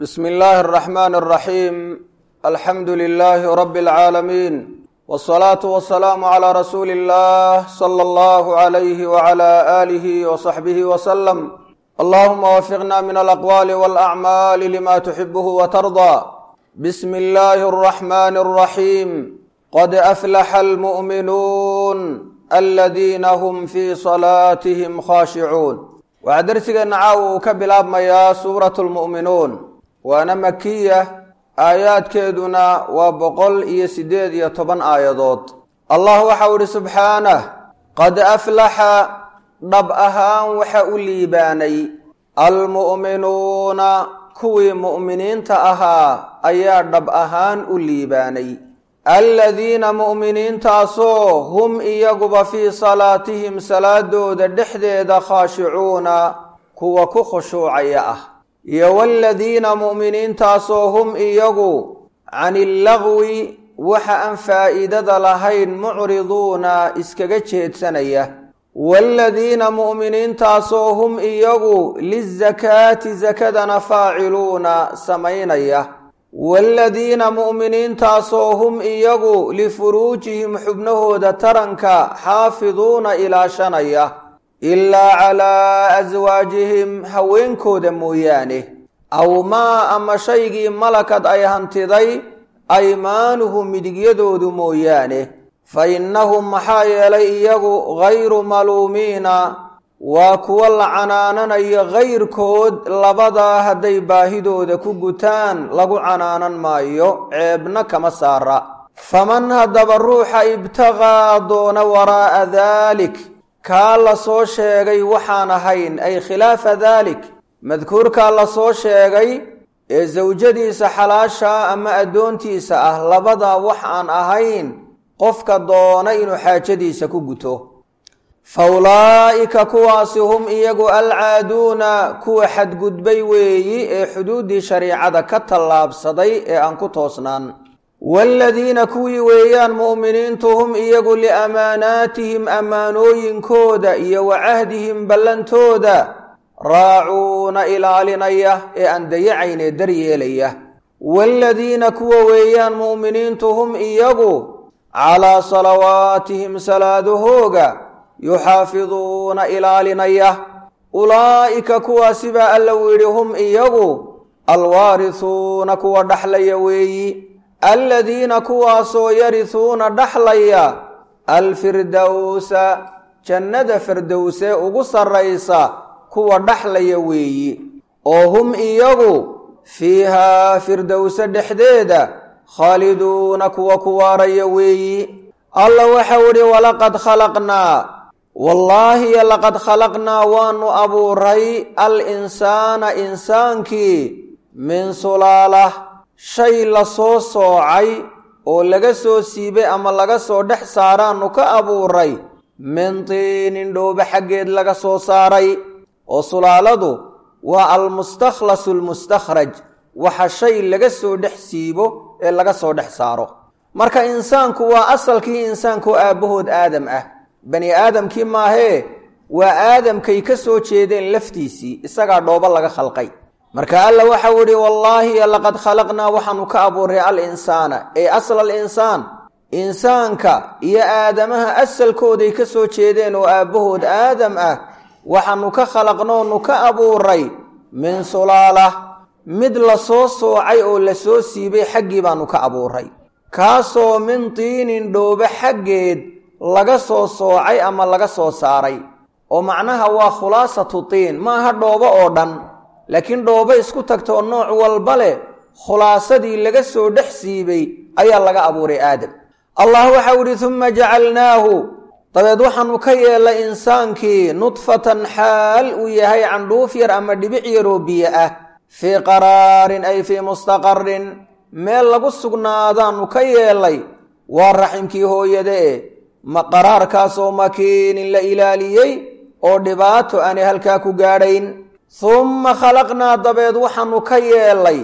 bsm اllahi الرحmn الرaxيim alxamdu لlh rb العaalamiin wالصlaaةu وaلsalaamu عlى rasuuli الlah slى اllah عlyh وعlى آlih وصaxbih وsلم allahuma wafiqna min alaqwali wاlأcmaali lima tuxibh وtarضى bsm اllahi الرaxmn الرaxيim qad aflaxa اlmuؤminuun aladina hm fii صlaatihim khashicuun waxaa dersigeenna caawa uu ka bilaabmayaa suurat lmu'minuun waana makiya aayaadkeeduna waa boqol iyo siddeed iyo toban aayadood allah waxau idhi subxaanah qad aflaxa dhab ahaan waxa u liibaanay almu'minuuna kuwii mu'miniinta ahaa ayaa dhab ahaan u liibaanay aladiina mu'miniintaasoo hum iyaguba fii salaatihim salaadooda dhexdeeda khaashicuuna kuwa ku khushuucaya ah iyo waladiina mu'miniintaasoo hum iyagu cani illagwi waxa aan faa'iidada lahayn mucriduuna iskaga jeedsanaya waaladiina mu'miniintaasoo hum iyagu lizakaati sakadana faaciluuna samaynaya waaladiina mu'miniintaasoo hum iyagu lifuruujihim xubnahooda taranka xaafiduuna ilaashanaya ilaa calaa aswaajihim haweenkooda mooyaane aw maa ama shaygii malakad ay hantiday aymaanuhu midigyadoodu mooyaane fa innahum maxaa yeelay iyagu gayru maluumiina waa kuwa la canaananayo kayrkood labadaa hadday baahidooda ku gutaan lagu canaanan maayo ceebna kama saara faman haddaba ruuxa ibtaqaa doona waraa'a daalik kaa la soo sheegay waxaan ahayn ay khilaafa daalik madkuurkaa la soo sheegay ee sawjadiisa xalaashaa ama addoontiisa ah labadaa wax aan ahayn qofka doona inuu xaajadiisa ku guto fa ulaa'ika kuwaasi hum iyagu alcaaduuna kuwa xadgudbay weeyi ee xuduuddii shariicada ka tallaabsaday ee aan ku toosnaan waaladiina kuwii weeyaan mu'miniintu hum iyagu liamaanaatihim ammaanooyinkooda iyo wa cahdihim ballantooda raacuuna ilaalinaya ee aan dayacaynee daryeelaya waaladiina kuwa weeyaan mu'miniintu hum iyagu calaa salawaatihim salaadahooga yuxaafiduuna ilaalinaya ulaa'ika kuwaasi baa alla u yidhi hum iyagu alwaarisuuna kuwa dhaxlaya weeyi aladiina kuwaasoo yarisuuna dhaxlaya alfirdowsa jannada firdowsee ugu sarraysa kuwa dhaxlaya weeyi oo hum iyagu fiihaa firdowse dhexdeeda khaaliduuna kuwa ku waaraya weeyi alla waxau idhi walaqad khalaqnaa wallaahiyo laqad khalaqnaa waanu abuuray al insaana insaankii min sulaalah shay la soo soocay oo laga soo siibay ama laga soo dhex saaraannu ka abuuray min tiinin dhoobe xaggeed laga soo saaray oo sulaaladu waa almustakhlasu almustakhraj waxa shay laga soo dhex siibo ee laga soo dhex saaro marka insaanku waa asalkii insaankaoo aabbahood aadam ah bani aadamkii maahee waa aadamkay ka soo jeedeen laftiisii isagaa dhoobo laga khalqay marka alla waxau idhi wallaahi laqad khalaqnaa waxaanu ka abuuray al insaana ee asla al insaan insaanka iyo aadamaha asalkooday ka soo jeedeen oo aabbahood aadam ah waxaanu ka khalaqnoonu ka abuuray min sulaalah mid la soo soocay oo la soo siibay xaggii baanu ka abuuray kaasoo min tiinin dhoobe xaggeed laga soo soocay ama laga soo saaray oo macnaha waa khulaasatu tiin maaha dhoobo oo dhan laakiin dhoobo isku tagta oo nooc walba leh khulaasadii laga soo dhex siibay ayaa laga abuuray aadam allah waxau idhi uma jacalnaahu dabeed waxaanu ka yeelay insaankii nudfatan xaal uu yahay candhuuf yar ama dhibic yaroo biyo ah fii qaraarin ay fii mustaqarin meel lagu sugnaadaanu ka yeelay waa raximkii hooyada e qaraarkaasoo makiinin la ilaaliyey oo dhibaato aanay halkaa ku gaadhayn humma khalaqnaa dabeed waxaanu ka yeelay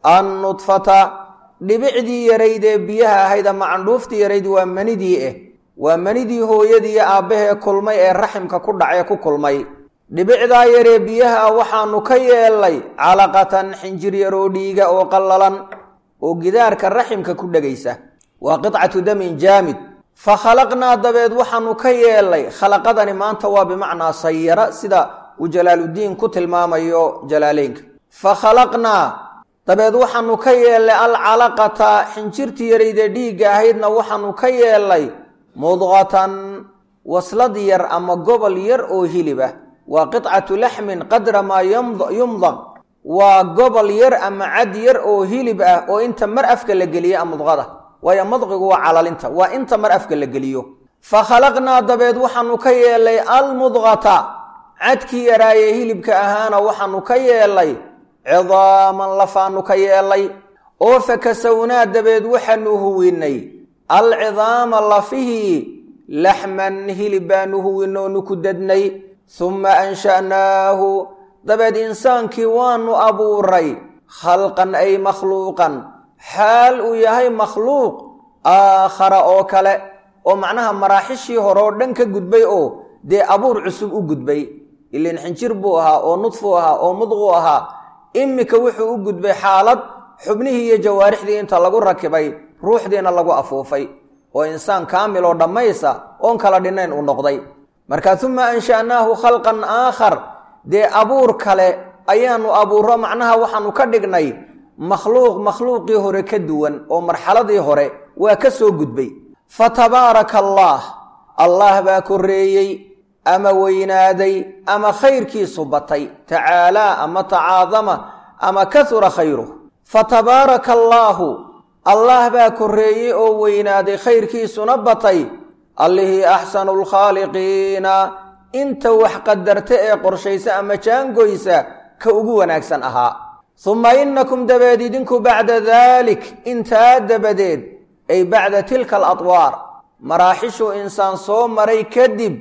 annudfata dhibicdii yarayd ee biyaha ahayd ama candhuuftii yarayd waa manidii ah waa manidii hooyadiiyo aabbahee kulmay ee raximka ku dhacee ku kulmay dhibicdaa yaree biyaha waxaanu ka yeelnay calaqatan xinjir yaroo dhiiga oo qallalan oo gidaarka raximka ku dhegaysa waa qicatu damin jaamid fa khalaqnaa dabeed waxaanu ka yeelnay khalaqadani maanta waa bimacnaa sayara sida uu jalaaluddiin ku tilmaamayo jalaaleynka fa khalaqnaa dabeed waxaanu ka yeelnay alcalaqata xinjirtii yarayde dhiigga ahaydna waxaanu ka yeelnay mudqatan waslad yar ama gobol yar oo hilib ah waa qicatu laxmin qadra maa yumdaq waa gobol yar ama cad yar oo hilib ah oo inta mar afka la geliya mudqada waayo madqigu waa calalinta waa inta mar afka la geliyo fa khalaqnaa dabeed waxaanu ka yeelnay almudqata cadkii yaraayee hilibka ahaana waxaanu ka yeelnay cidaaman lafaanu ka yeelnay oo fakasawnaa dabeed waxaanu huwinay alcidaama lafihii laxman hilib baanu huwin oonu ku dadnay humma ansha'naahu dabeed insaankii waanu abuuray khalqan ay makhluuqan xaal uu yahay makhluuq aakhara oo kale oo macnaha maraaxishii hore oo dhan ka gudbay oo dee abuur cusub u gudbay ilan xinjir buu ahaa oo nudfuu ahaa oo mudquu ahaa imika wuxuu u gudbay xaalad xubnihii iyo jawaarixdii inta lagu rakibay ruuxdiina lagu afuufay oo insaan kaamil oo dhammaysa oon kala dhinnayn uu noqday marka uma ansha'naahu khalqan aakhar dee abuur kale ayaanu abuuro macnaha waxaanu ka dhignay makhluuq makhluuqii hore ka duwan oo marxaladii hore waa ka soo gudbay fa tabaaraka allaah allah baa korreeyey ama weynaaday ama khayrkiisu batay tacaalaa ama tacaadama ama kahura khayruh fa tabaaraka allaahu allah baa korreeyey oo weynaaday khayrkiisuna batay allihii axsanu lkhaaliqiina inta wax qadarta ee qorshaysa ama jaangoysa ka ugu wanaagsan ahaa humma innakum dabeed idinku bacda daalik intaa dabadeed ay bacda tilka aladwaar maraaxishuu insaan soo maray kadib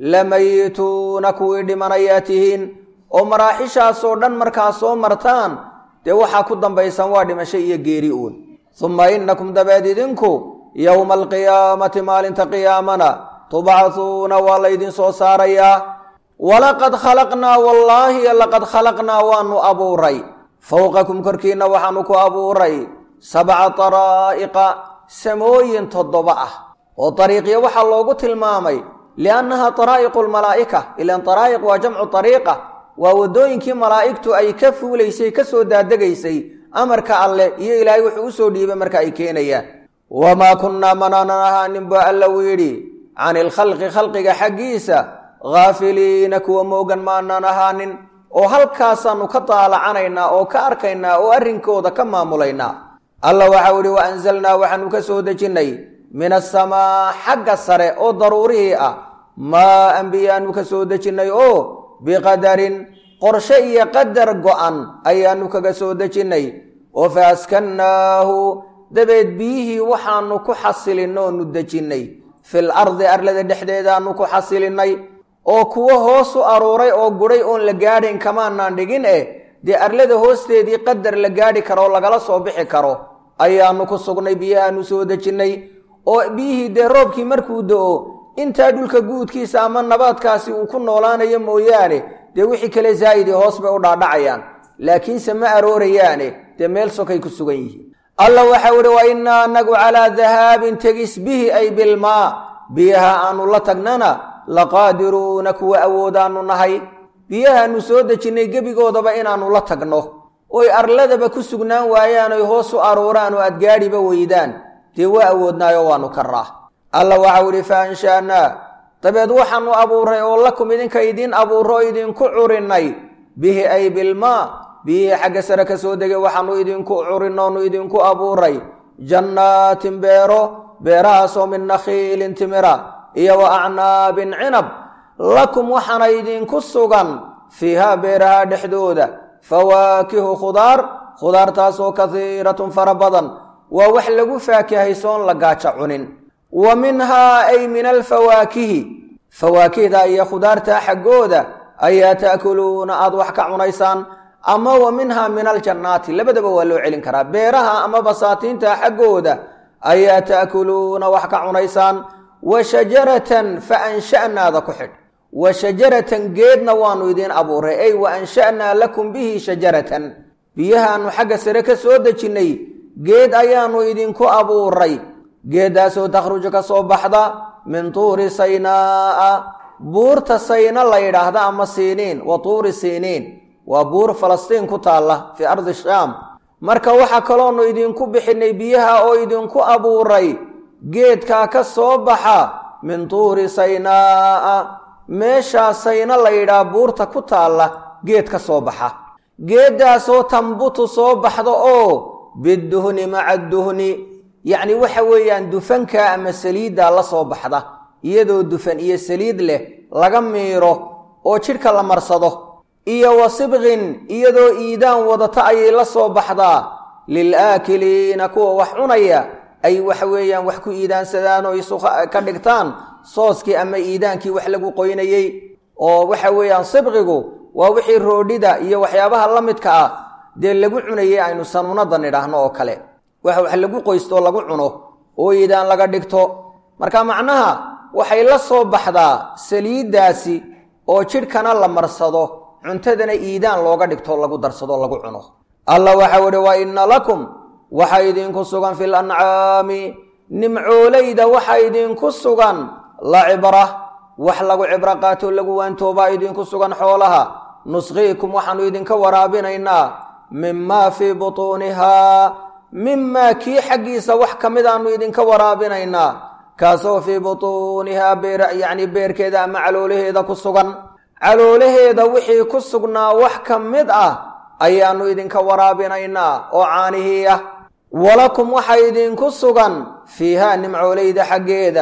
lamayituuna kuwii dhimanayaa tihiin oo maraaxishaasoo dhan markaa soo martaan dee waxaa ku dambaysan waa dhimasho iyo geeri uun humma innakum dabeed idinku yowma alqiyaamati maalinta qiyaamana tubcahuuna waa laydin soo saarayaa walaqad khalaqnaa wallaahi laqad khalaqnaa waanu abuuray fowqakum korkiinna waxaanu ku abuuray sabca daraa'iqa samooyin toddoba ah oo dariiqya waxaa loogu tilmaamay liannaha daraa'iqu lmalaa'ika ilan daraa'iq waa jamcu dariiqa waa waddooyinkii malaa'igtu ay ka fuulaysay ka soo daadegaysay amarka alleh iyo ilaahay wuxuu u soo dhiibay marka ay keenayaan wamaa kunnaa manaanan ahaanin baa alla uu yidhi cani ilkhalqi khalqiga xaggiisa haafiliina kuwa moogan maanaan ahaanin oo halkaasaannu ka daalacanaynaa oo ka arkaynaa oo arrinkooda ka maamulaynaa alla waxau idhi wa anzalnaa waxaanu ka soo dejinnay min asamaa xagga sare oo daruurihii ah maa anbiyaanu ka soo dejinnay oo biqadarin qorshe iyo qadar go'an ayaanu kaga soo dejinnay oo fa askannaahu dabeed biyihii waxaanu ku xasilinnoonu dejinnay fil ardi arlada dhexdeedaanu ku xasilinnay oo kuwo hoos u aruuray oo gudhay oon la gaadhayn kamaanaan dhigin eh dee arlada hoosteedii qadar la gaadhi karo oo lagala soo bixi karo ayaanu ku sugnay biyahaanu soo dejinnay oo biyihii dee roobkii markuu do-o intaa dhulka guudkiisa ama nabaadkaasi uu ku noolaanayo mooyaane dee wixii kale zaa'idii hoos bay u dhaadhacayaan laakiinse ma aroorayaane dee meel sokay ku sugan yihiin alla waxau ihi wa innaa anagu calaa dahaabin tegis bihi ay bilmaa biyaha aanu la tagnana laqaadiruuna kuwa awoodaanu nahay biyahaanu soo dejinnay gebigoodaba inaannu la tagno oy arladaba ku sugnaan waayaan oy hoos u aruuraan oo aad gaadhiba weydaan dee waa awoodnaayo waanu karaa alla waxau idhi fa ansha'naa dabeed waxaanu abuuray oo lakum idinka idiin abuuro idinku curinnay bihi ay bilmaa biyihii xagga sare ka soo degay waxaanu idinku curinnoonu idinku abuuray jannaatin beero beerahaasoo min nakhiilin timira iyo wa acnaabin cinab lakum waxaana idinku sugan fiihaa beeraha dhexdooda fawaakihu khudaar khudaartaasoo kasiiratun fara badan waa wax lagu faakihaysoon la gaajo cunin wa minhaa ay min alfawaakihi fawaakihda iyo khudaartaa xaggooda ayaa ta'kuluuna aada wax ka cunaysaan ama wa minhaa min aljannaati labadaba waa loo celin karaa beeraha ama basaatiinta xaggooda ayaa ta'kuluuna wax ka cunaysaan wa shajaratan fa ansha'naada ku xidh wa shajaratan geedna waannu idiin abuuray ey wa ansha'naa lakum bihi shajaratan biyahaannu xagga sare ka soo dejinnay geed ayaannu idinku abuuray geeddaasoo takhruju ka soo baxda min tuuri saynaa'a buurta sayna la yidhaahda ama siiniin wa tuuri siiniin waa buur falastiin ku taalla fii ardi shaam marka waxaa kaloonu idinku bixinnay biyaha oo idinku abuuray geedkaa ka soo baxa min tuuri saynaa'a meeshaa sayna la yidhaah buurta ku taalla geed ka soo baxa geeddaasoo tambutu soo baxda oo biduhni maca duhni yacni waxa weeyaan dufanka ama saliiddaa la soo baxda iyadoo dufan iyo saliid leh laga miiro oo jidhka la marsado iyo wa sibqin iyadoo iidaan wadata ayay la soo baxdaa lilaakiliina kuwa wax cunaya ay waxa weeyaan wax ku iidaansadaan oo isu ka dhigtaan sooskii ama iidaankii wax lagu qoynayey oo waxa weeyaan sibqigu waa wixii roodhida iyo waxyaabaha la midka ah dee lagu cunayey aynu sanuunada nidhaahno oo kale wax wax lagu qoystoo lagu cuno oo iidaan laga dhigto marka macnaha waxay la soo baxdaa saliiddaasi oo jidhkana la marsado cuntadana iidaan looga dhigto lagu darsado lagu cuno alla waxau ihi wa inna lakum waxa idinku sugan fil ancaami nimcoolayda waxa idinku sugan la cibra wax lagu cibro qaato lagu waantoobaa idinku sugan xoolaha nusqiikum waxaanu idinka waraabinaynaa mimaa fii butuunihaa mimaa kii xaggiisa wax ka midaannu idinka waraabinaynaa kaasoo fii butuunihaa beer yacni beerkeeda ama caloolaheeda ku sugan caloolaheeda wixii ku sugnaa wax ka mid ah ayaannu idinka waraabinaynaa oo caanihii ah walakum waxa idinku sugan fiihaa nimcoolayda xaggeeda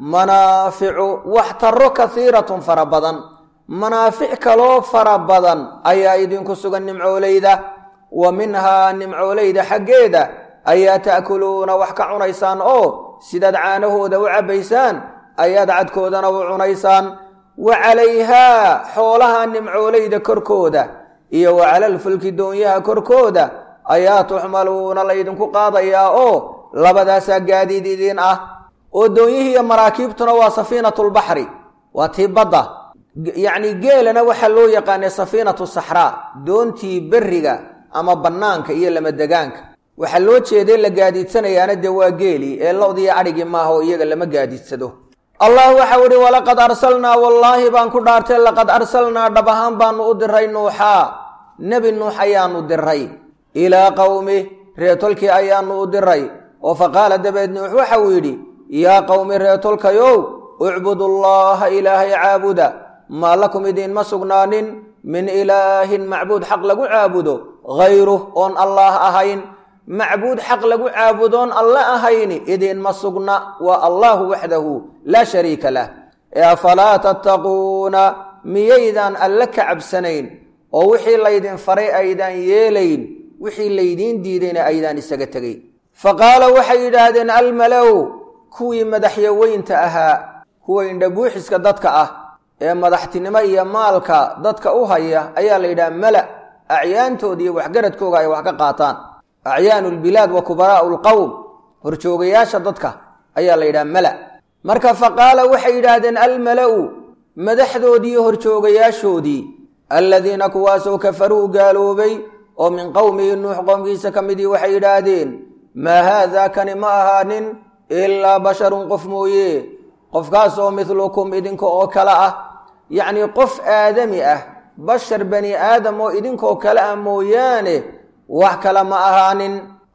manaaficu wax taro kasiiratun fara badan manaafic kaloo fara badan ayaa idinku sugan nimcoolayda wa minhaa nimcoolayda xaggeeda ayaa ta'kuluuna wax ka cunaysaan oo sidaad caanahooda u cabbaysaan ayaad cadkoodana u cunaysaan wa calayhaa xoolaha nimcoolayda korkooda iyo wa calalfulki doonyaha korkooda ayaa tuxmaluuna laydinku qaadayaa oo labadaasaa gaadiid idiin ah oo doonyihii iyo maraakiibtuna waa safiinatulbaxri waa tii badda yacni geelana waxaa loo yaqaanay safiinatu saxraa doontii berriga ama bannaanka iyo lamadegaanka waxaa loo jeeday la gaadiidsanayaana dee waa geeli ee lodiyo adhigii maaha oo iyaga lama gaadiidsado allah waxau ihi walaqad arsalnaa wallaahi baan ku dhaartay laqad arsalnaa dhab ahaan baanu u diray nuuxaa nebi nuux ayaanu diray ilaa qowmi reetolkii ayaanu u diray oo fa qaala dabeed nuux waxa uu yidhi yaa qowmi reetolkayow ucbudullaaha ilaahay caabuda maa lakum idiinma sugnaanin min ilaahin macbuud xaq lagu caabudo hayruh oon allaah ahayn macbuud xaq lagu caabudoon alle ahayni idiinma sugna waa allaahu waxdahu laa shariika lah ee afalaa tattaquuna miyaydaan alle ka cabsanayn oo wixii laydin faray aydaan yeelayn wixii laydiin diidayna aydaan isaga tegay fa qaala waxay yidhaahdeen almalow kuwii madaxyaweynta ahaa kuwa indhabuuxiska dadka ah ee madaxtinimo iyo maalka dadka u haya ayaa la yidhaha mala acyaantooda iyo waxgaradkooga ay wax ka qaataan acyaanu lbilaad wa kubaraa'u lqowm horjoogayaasha dadka ayaa la yidhaha mala marka fa qaala waxay yidhaahdeen almala'u madaxdoodii iyo horjoogayaashoodii alladiina kuwaasoo kafaruu gaaloobay oo min qowmihi nuux qowmkiisa ka midii waxay yidhaahdeen maa haadaa kani ma ahaanin ilaa basharun qof mooye qofkaasoo midlukum idinka oo kale ah yacnii qof aadami ah bashar bani aadam oo idinkoo kale ah mooyaane wax kale ma ahaanin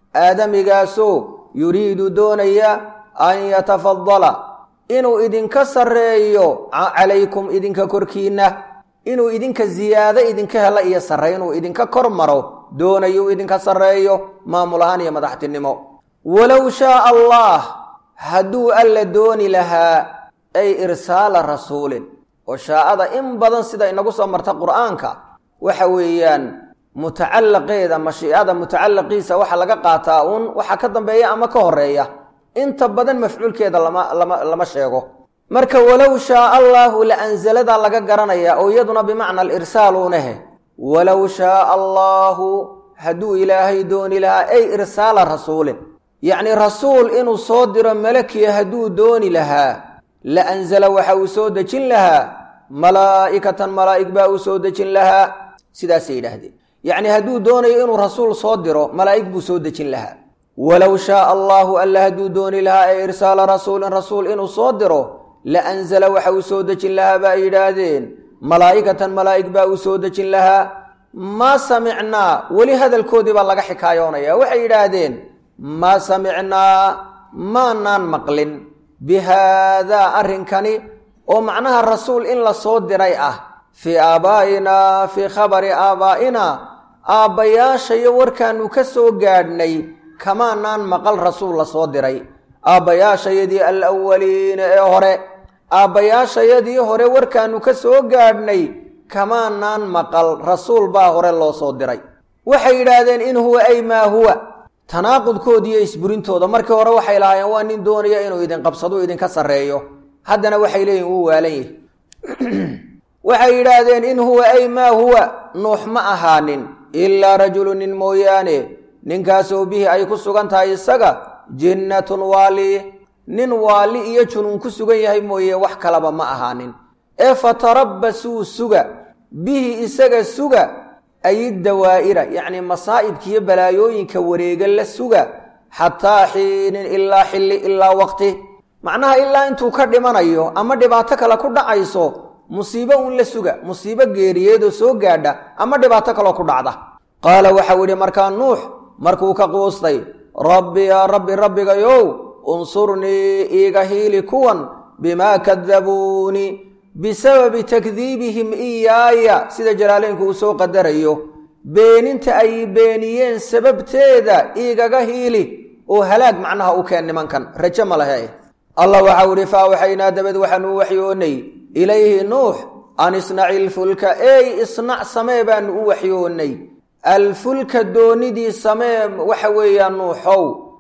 aadamigaasoo yuriidu doonaya an yatafadala inuu idinka sarreeyo calaykum idinka korkiinna inuu idinka ziyaado idinka helo iyo sarre inuu idinka kor maro doonayuu idinka sarreeyo maamul ahaan iyo madaxtinimo walow shaaa allah hadduu alla dooni lahaa ay irsaala rasuulin oo shaa'ada in badan sida inagu soo marta qur'aanka waxa weeyaan mutacallaqeeda mashiicada mutacalaqiisa waxa laga qaataa uun waxa ka dambeeya ama ka horeeya inta badan mafcuulkeeda lama lama lama sheego marka walow shaaa allaahu la anzaladaa laga garanaya oo iyaduna bimacna alirsaaluunahe walow shaaa allaahu hadduu ilaahay dooni lahaa ay irsaala rasuulin yacni rasuul inuu soo diro malakiya hadduu dooni lahaa la anzala waxa uu soo dejin lahaa malaa'ikatan malaa'ig baa u soo dejin lahaa sidaasay yidhaahdeen yacni hadduu doonayo inuu rasuul soo diro malaa'ig buu soo dejin lahaa walow shaaa allaahu alla hadduu dooni lahaa ee irsaala rasuulin rasuul inuu soo diro la anzala waxa uu soo dejin lahaa ba ay yidhaahdeen malaa'ikatan malaa'ig baa uu soo dejin lahaa maa samicnaa weli hadalkoodii baa laga xikaayoonaya waxay yidhaahdeen maa samicnaa maanaan maqlin bi haadaa arrinkani oo macnaha rasuul in la soo diray ah fii aabaa'inaa fii khabari aabaa'inaa aabbayaashayo warkaannu ka soo gaadhnay kamaanaan maqal rasuul la soo diray aabbayaashayadii alawaliina ee hore aabbayaashayadii hore warkaannu ka soo gaadhnay kamaanaan maqal rasuul baa hore loo soo diray waxay yidhaahdeen in huwa ay maa huwa tanaaqudkoodiiyo isburintooda markii hore waxay lahaayeen waa nin doonaya inuu idin qabsado idinka sarreeyo haddana waxay leeyihin wuu waalan yahi waxay yidhaahdeen in huwa ay maa huwa nuux ma ahaanin ilaa rajulu nin mooyaane ninkaasoo bihi ay ku sugan tahay isaga jinnatun waali nin waali iyo junuun ku sugan yahay mooye wax kalaba ma ahaanin ee fatarabbasuu suga bihi isaga suga ay dawaa'ira yacni masaa'ibkiiyo balaayooyinka wareega la suga xataa xiinin ilaa xilli ilaa waqti macnaha ilaa intuu ka dhimanayo ama dhibaato kale ku dhacayso musiibo uun la suga musiibo geeriyeedoo soo gaadha ama dhibaato kaloo ku dhacda qaala waxau yidhi markaa nuux markuu ka quustay rabbi yaa rabbi rabbigayow unsurnii iiga hiili kuwan bimaa kadabuunii bisababi takdiibihim iyaaya sida jalaaleynku uu soo qadarayo beeninta ay beeniyeen sababteeda iigaga hiili oo halaag macnaha u keen nimankan raje ma lehe allah waxau idhi fa awxaynaa dabad waxaanu waxyoonnay ilayhi nuux an isnaci ilfulka ey isnac samee baanu u waxyoonnay alfulka doonidii samee waxa weeyaan nuuxow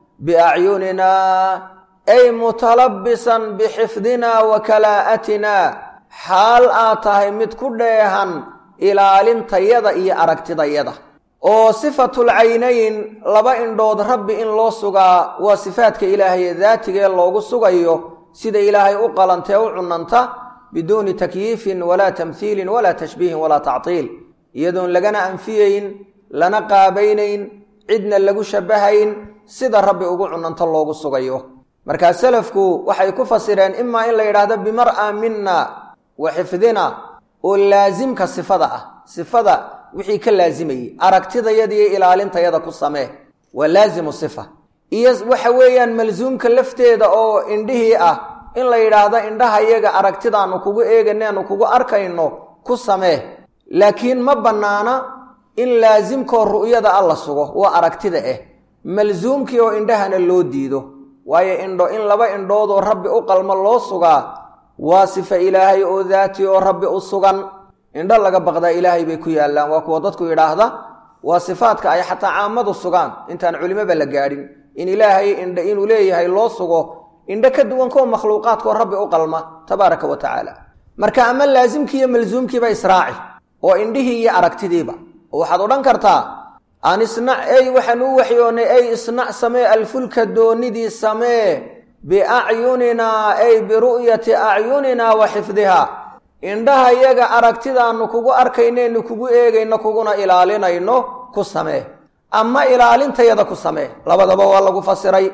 biacyuninaa ay mutalabbisan bixifdinaa wa kalaa'atinaa xaal aad tahay mid ku dheehan ilaalintayada iyo aragtidayada oo sifatul caynayn laba indhood rabbi in loo sugaa waa sifaadka ilaahay daatigee loogu sugayo sida ilaahay u qalantee u cunanta biduuni takyiifin walaa tamhiilin walaa tashbiihin walaa tactiil iyadoon lagana anfiyeyn lana qaabaynayn cidna lagu shabahayn sida rabbi ugu cunanto loogu sugayo markaa selafku waxay ku fasireen imaa in la yidhaahdo bimar'a minna wa xifdina oo laasimka sifada ah sifada wixii ka laazimayey aragtidayadiiyo ilaalintayada ku samee waa laazimu sifa iyo waxa weeyaan malsuumka lafteeda oo indhihii ah in la yidhaahdo indhaha iyaga aragtidaanu kugu eeganeenu kugu arkayno ku samee laakiin ma bannaana in laasimkoo ru'yada a la sugo waa aragtida ah malsuumkii oo indhahana loo diido waayo indho in laba indhoodoo rabbi u qalmo loo sugaa waa sifa ilaahay oo daati oo rabbi u sugan indho laga baqdaa ilaahay bay ku yaallaan waa kuwa dadku yidhaahda waa sifaadka ay xataa caamadu sugaan intaan culimoba la gaadhin in ilaahay indho inuu leeyahay loo sugo indho ka duwan koo makhluuqaadkoo rabbi u qalma tabaaraka wa tacaala marka ama laasimkii iyo malsuumkiiba israaci oo indhihii iyo aragtidiiba oo waxaad odhan kartaa an isnac ey waxaan u waxyoonnay ey isnac samee alfulka doonidii samee biacyuninaa ay biru'yati acyuninaa wa xifdihaa indhaha yaga aragtidaannu kugu arkaynaynu kugu eegayno kuguna ilaalinayno ku samee ama ilaalintayada ku samee labadaba waa lagu fasiray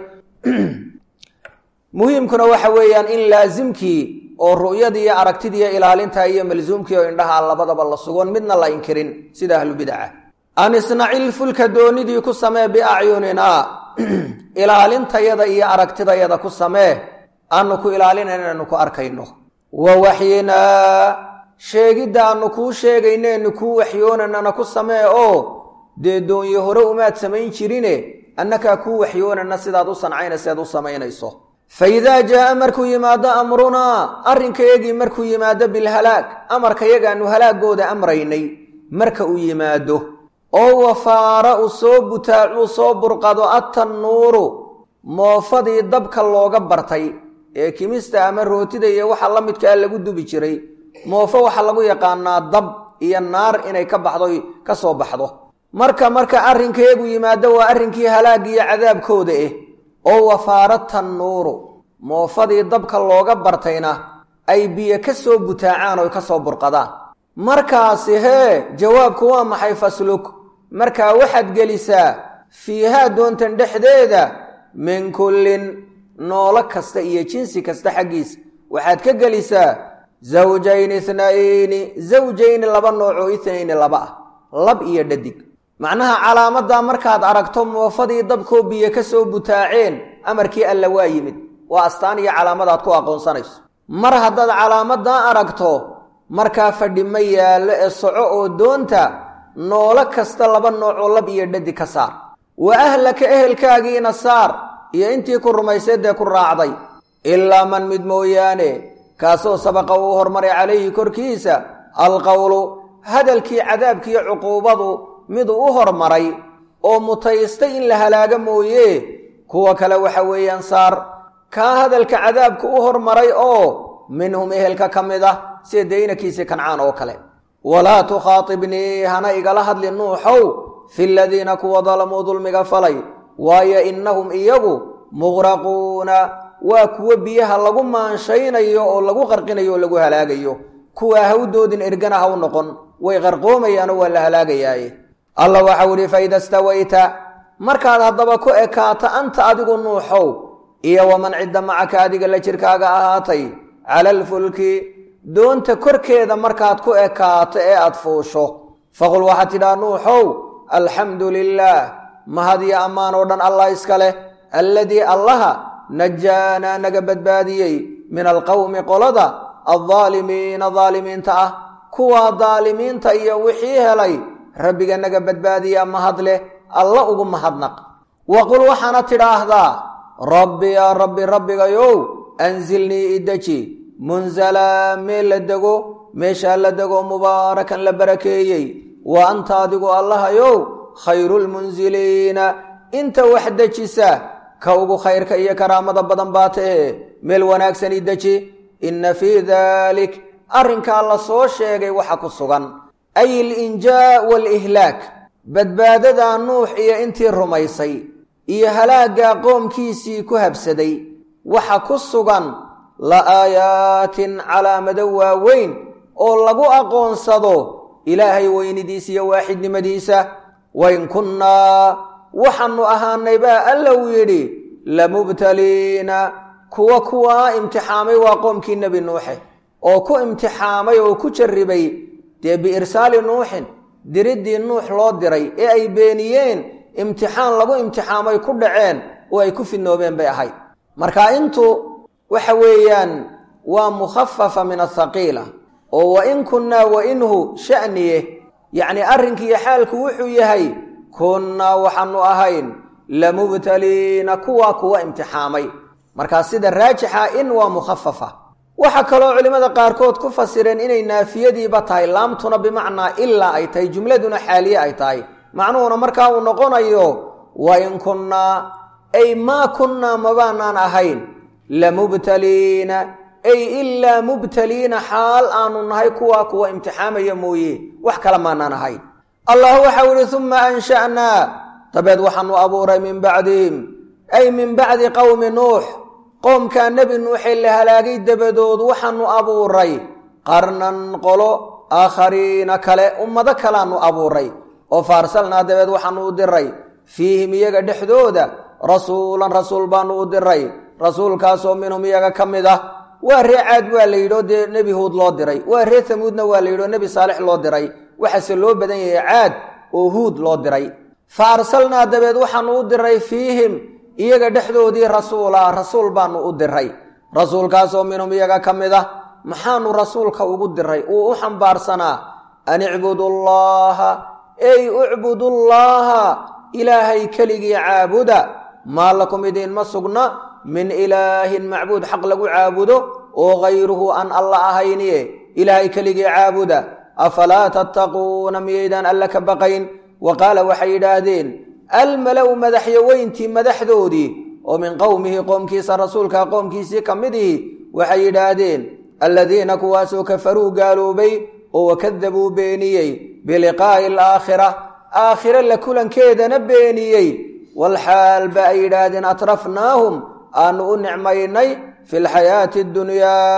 muhiimkuna waxa weeyaan in laasimkii oo ru'yadii iyo aragtidiiyo ilaalinta iyo malsuumkii oo indhaha labadaba la sugon midna la inkirin sida ahlubidaca an isnacilfulka doonidii ku samee biacyuninaa ilaalintayada iyo aragtidayada ku samee aanu ku ilaalinayno anu ku arkayno wa waxyinaa sheegidda aanu kuu sheegayneenu kuu waxyoonanana ku samee oo dee doonye hore umaad samayn jirine annakaa kuu waxyoonana sidaad u sancaynaseed u samaynayso fa idaa jaa'a markuu yimaado amrunaa arrinkayagii markuu yimaado bilhalaag amarkayagaanu halaagooda amraynay marka uu yimaado oo wafaara uu soo butaacuu soo burqado attannuuru moofadii dabka looga bartay ee kimista ama rootida iyo waxa la midkaa lagu dubi jiray moofo waxaa lagu yaqaanaa dab iyo naar inay ka baxdo ka soo baxdo marka marka arrinkeegu yimaado waa arrinkii halaag iyo cadaabkooda ah oo wafaara tannuuru moofadii dabka looga bartayna ay biyo ka soo butaacaan oo ka soo burqadaan markaasi hee jawaabku waa maxay fasluk markaa waxaad gelisaa fiihaa doontan dhexdeeda min kullin noolo kasta iyo jinsi kasta xaggiisa waxaad ka gelisaa zawjayni ithnayni zawjayni laba noocoo ithnayni laba ah lab iyo dhadig macnaha calaamaddaa markaad aragto moofadii dabkoo biyo ka soo butaaceen amarkii alla waa yimid waa astaan iyo calaamadaad ku aqoonsanayso mar haddaad calaamaddaa aragto markaa fadhi ma yaallo ee soco oo doonta noolo kasta laba noocoo lab iyo dhadig ka saar wa ahlaka ehelkaagiina saar iyo intii ku rumaysay dee ku raacday ilaa man mid mooyaane kaasoo sabaqa uu hormaray calayhi korkiisa alqowlu hadalkii cadaabkiiyo cuquubadu miduu u hormaray oo mutaystay in la halaaga mooye kuwa kale waxa weeyaan saar kaa hadalka cadaabka u hormaray oo minhum ehelka ka mid ah sida daynakiisii kancaan oo kale walaa tukhaatibnii hana igala hadli nuuxow fi ladiina kuwa dalamuu dulmiga falay waayo innahum iyagu muqraquuna waa kuwo biyaha lagu maanshaynayo oo lagu qarqinayo oo lagu halaagayo kuwaa hawdoodin ergana ha u noqon way qarqoomayaanoo waa la halaagayaaye allah waxau ihi faida stawayta markaad haddaba ku ekaato anta adigu nuuxow iyo waman cidda macaka adiga la jirkaaga ahaatay cala alfulki doonta korkeeda markaad ku ekaato ee aad fuusho faqul waxaad tidhaha nuuxow alxamdu lilaah mahadiyo ammaan oo dhan allah iska leh alladii allaha najaanaa naga badbaadiyey min alqowmi qolada aldaalimiina daalimiinta ah kuwaa daalimiinta iyo wixii helay rabbiga naga badbaadiyaa mahad leh alla ugu mahadnaq wa qul waxaana tidhaahdaa rabbi yaa rabbi rabbigayow anzilnii ideji munzalaa meel la dego meeshaa la dego mubaarakan la barakeeyey wa anta adigu allahayow khayrulmunziliina inta wax dejisa ka ugu khayrka iyo karaamada badan baa tahe meel wanaagsan ideji inna fii dalik arrinkaa la soo sheegay waxa ku sugan ay alinjaa waalihlaak badbaadada nuux iyo intii rumaysay iyo halaaggaa qoomkiisii ku habsaday waxa ku sugan la aayaatin calaamado waaweyn oo lagu aqoonsado ilaahay weynidiisa iyo waaxidnimadiisa wain kunnaa waxaanu ahaanay baa alla uu yidhi lamubtaliina kuwa kuwaa imtixaamay waa qoomkii nebi nuuxe oo ku imtixaamay oo ku jarribay dee biirsaali nuuxin diriddii nuux loo diray ee ay beeniyeen imtixaan lagu imtixaamay ku dhaceen oo ay ku fidnoobeen bay ahayd marka intu waxa weeyaan waa mukhafafa min athaqiila oo wa in kunnaa wa inhu sha'niye yacnii arrinkiiyo xaalku wuxuu yahay kunnaa waxaanu ahayn lamubtaliina kuwaa kuwa imtixaamay markaa sida raajixa in waa mukhafafa waxaa kaloo culimmada qaarkood ku fasireen inay naafiyadiiba tahay laamtuna bimacnaa ilaa ay tahay jumladuna xaaliye ay tahay macnuhuna markaa uu noqonayo wa in kunnaa ay maa kunnaa mabaanaan ahayn lamubtaliina ay ilaa mubtaliina xaal aanu nahay kuwaa kuwa imtixaamaya mooye wax kale maanaan ahayn allah waxau ihi uma ansha'naa dabeed waxaanu abuuray min bacdihim ay min bacdi qowmi nuux qoomkaa nebi nuuxee la halaagay dabadood waxaanu abuuray qarnan qolo aakhariina kale ummado kalaanu abuuray oo faarsalnaa dabeed waxaanu u diray fiihim iyaga dhexdooda rasuulan rasuul baanu u diray rasuulkaasoo minhum iyaga ka mid ah waa ree caad waa la yidhio dee nebi huud loo diray waa ree hamuudna waa la yidhio nebi saalix loo diray waxaase loo badan yahay caad oo huud loo diray fa arsalnaa dabeed waxaanu u diray fiihim iyaga dhexdoodii rasuula rasuul baanu u diray rasuulkaasoo minhum iyaga ka mid ah maxaanu rasuulka ugu diray uu u xambaarsanaa an icbudu llaha ey ucbudullaaha ilaahay keligii caabuda maa lakum idiinma sugna min ilaahin macbuud xaq lagu caabudo oo hayruhu aan alla ahayniye ilaahay keligii caabuda afalaa tattaquuna miyaydaan alla ka baqayn wa qaala waxay yidhaahdeen almala-u madaxyaweyntii madaxdoodii oo min qowmihi qoomkiisa rasuulka qoomkiisii ka mid ihi waxay yidhaahdeen alladiina kuwaasoo kafaruu gaaloobay oo wakadabuu beeniyey biliqaa'i alaakhira aakhire la kulankeedana beeniyey walxaal ba ay yidhaahdeen atrafnaahum aanu u nicmaynay fi lxayaati addunyaa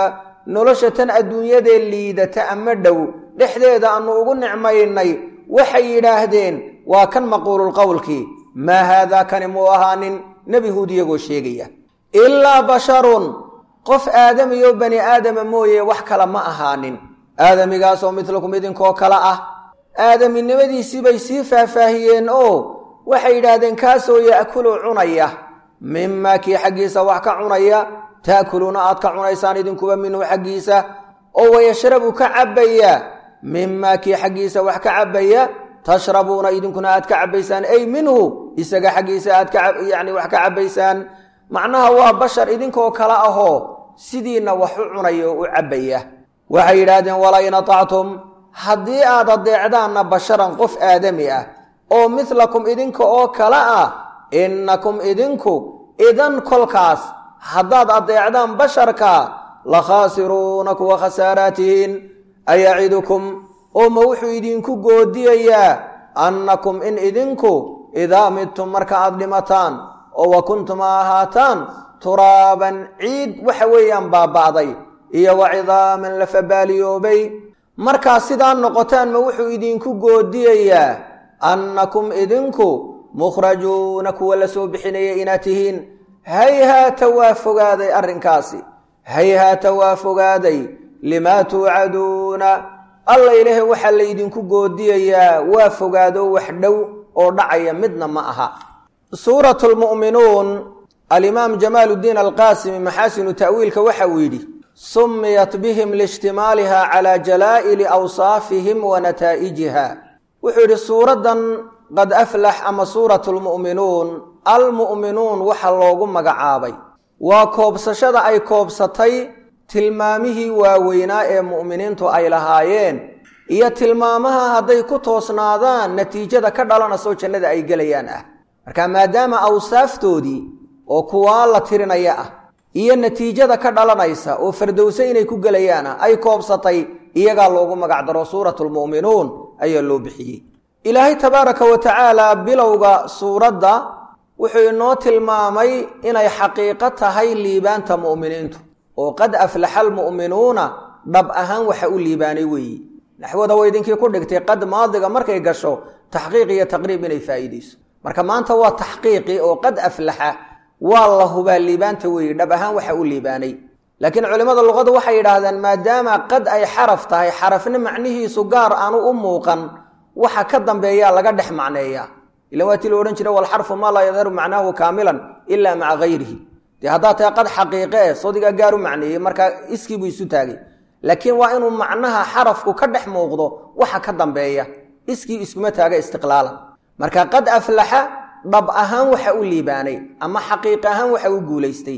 nolosha tan adduunyadee liidata ama dhow dhexdeeda aanu ugu nicmaynay waxay yidhaahdeen waa kan maquululqowlkii maa haadaa kani muu ahaanin nebi huud iyagoo sheegaya ilaa basharun qof aadamiyo bani aadama mooye wax kale ma ahaanin aadamigaasoo midlakum idinkoo kale ah aadaminimadiisii bay sii faahfaahiyeen oo waxay yidhaahdeen kaasoo ya'kulu cunaya mimaa kii xaggiisa wax ka cunaya ta'kuluuna aad ka cunaysaan idinkuba minhu xaggiisa oo wayashrabu ka cabbaya mimaa kii xaggiisa wax ka cabbaya tashrabuuna idinkuna aad ka cabbaysaan ay minhu isaga xaggiisa aad kayacni wax ka cabbaysaan macnaha waa bashar idinkoo kale ahoo sidiina wax u cunaya oo u cabbaya waxay yidhaahdeen walain atactum haddii aad adeecdaanna basharan qof aadami ah oo midlakum idinka oo kale ah innakum idinku idan kolkaas haddaad adeecdaan basharka la khaasiruuna kuwa khasaaraatihiin ayacidukum oo ma wuxuu idinku goodiyayaa annakum in idinku idaa midtum marka aad dhimataan oo wa kuntum a ahaataan turaaban ciid waxa weeyaan baaba'day iyo wa cidaaman la fabaaliyoobay markaa sidaa noqotaan ma wuxuu idinku goodiyayaa annakum idinku mukhrajuuna kuwa la soo bixinaya inaad tihiin hayhaata waa fogaaday arrinkaasi hayhaata waa fogaaday limaa tuucaduuna alla ilaahay waxaa laydinku goodiyayaa waa fogaado wax dhow oo dhacaya midna ma aha suurat lmu'minuun alimaam jamaaludiin alqaasimi maxaasinu ta'wiilka waxa uu yidhi sumiyat bihim liishtimaaliha calaa jalaa'ili awsaafihim wa nataa'ijiha wuxuu yidhi suuraddan qad aflax ama suurat lmu'minuun almu'minuun waxa loogu magacaabay waa koobsashada ay koobsatay tilmaamihii waaweynaa ee mu'miniintu ay lahaayeen iyo tilmaamaha hadday ku toosnaadaan natiijada ka dhalanasoo jannada ay gelayaan ah marka maadaama awsaaftoodii oo kuwaa la tirinaya ah iyo natiijada ka dhalanaysa oo fardowse inay ku gelayaan ah ay koobsatay iyagaa loogu magacdaro suuratulmu'minuun ayaa loo bixiyey ilaahay tabaaraka wa tacaala bilowga suuradda wuxuu inoo tilmaamay inay xaqiiqo tahay liibaanta mu'miniintu oo qad aflaxa almu'minuuna dhab ahaan waxa u liibaanay weeyi naxwada way idinkii ku dhigtay qad maadiga markay gasho taxqiiq iyo taqriib inay faa'iidayso marka maanta waa taxqiiqi oo qad aflaxa waa la hubaa liibaanta weeye dhab ahaan waxa u liibaanay laakiin culimmada luqadu waxay yidhaahdaan maadaama qad ay xaraf tahay xarafna macnihiisu gaar aanu u muuqan waxa ka dambeeyaa laga dhex macneeyaa ilan waa tii la odhan jira walxarfu maa laa yadharu macnaahu kaamilan ilaa maca hayrihi dee haddaad tahay qad xaqiiqe e sodigaa gaar u macneeyey markaa iskiibuu isu taagay laakiin waa inuu macnaha xarafku ka dhex muuqdo waxa ka dambeeya iskii iskuma taaga istiqlaalan marka qad aflaxa dhab ahaan waxa u liibaanay ama xaqiiq ahaan waxa u guulaystay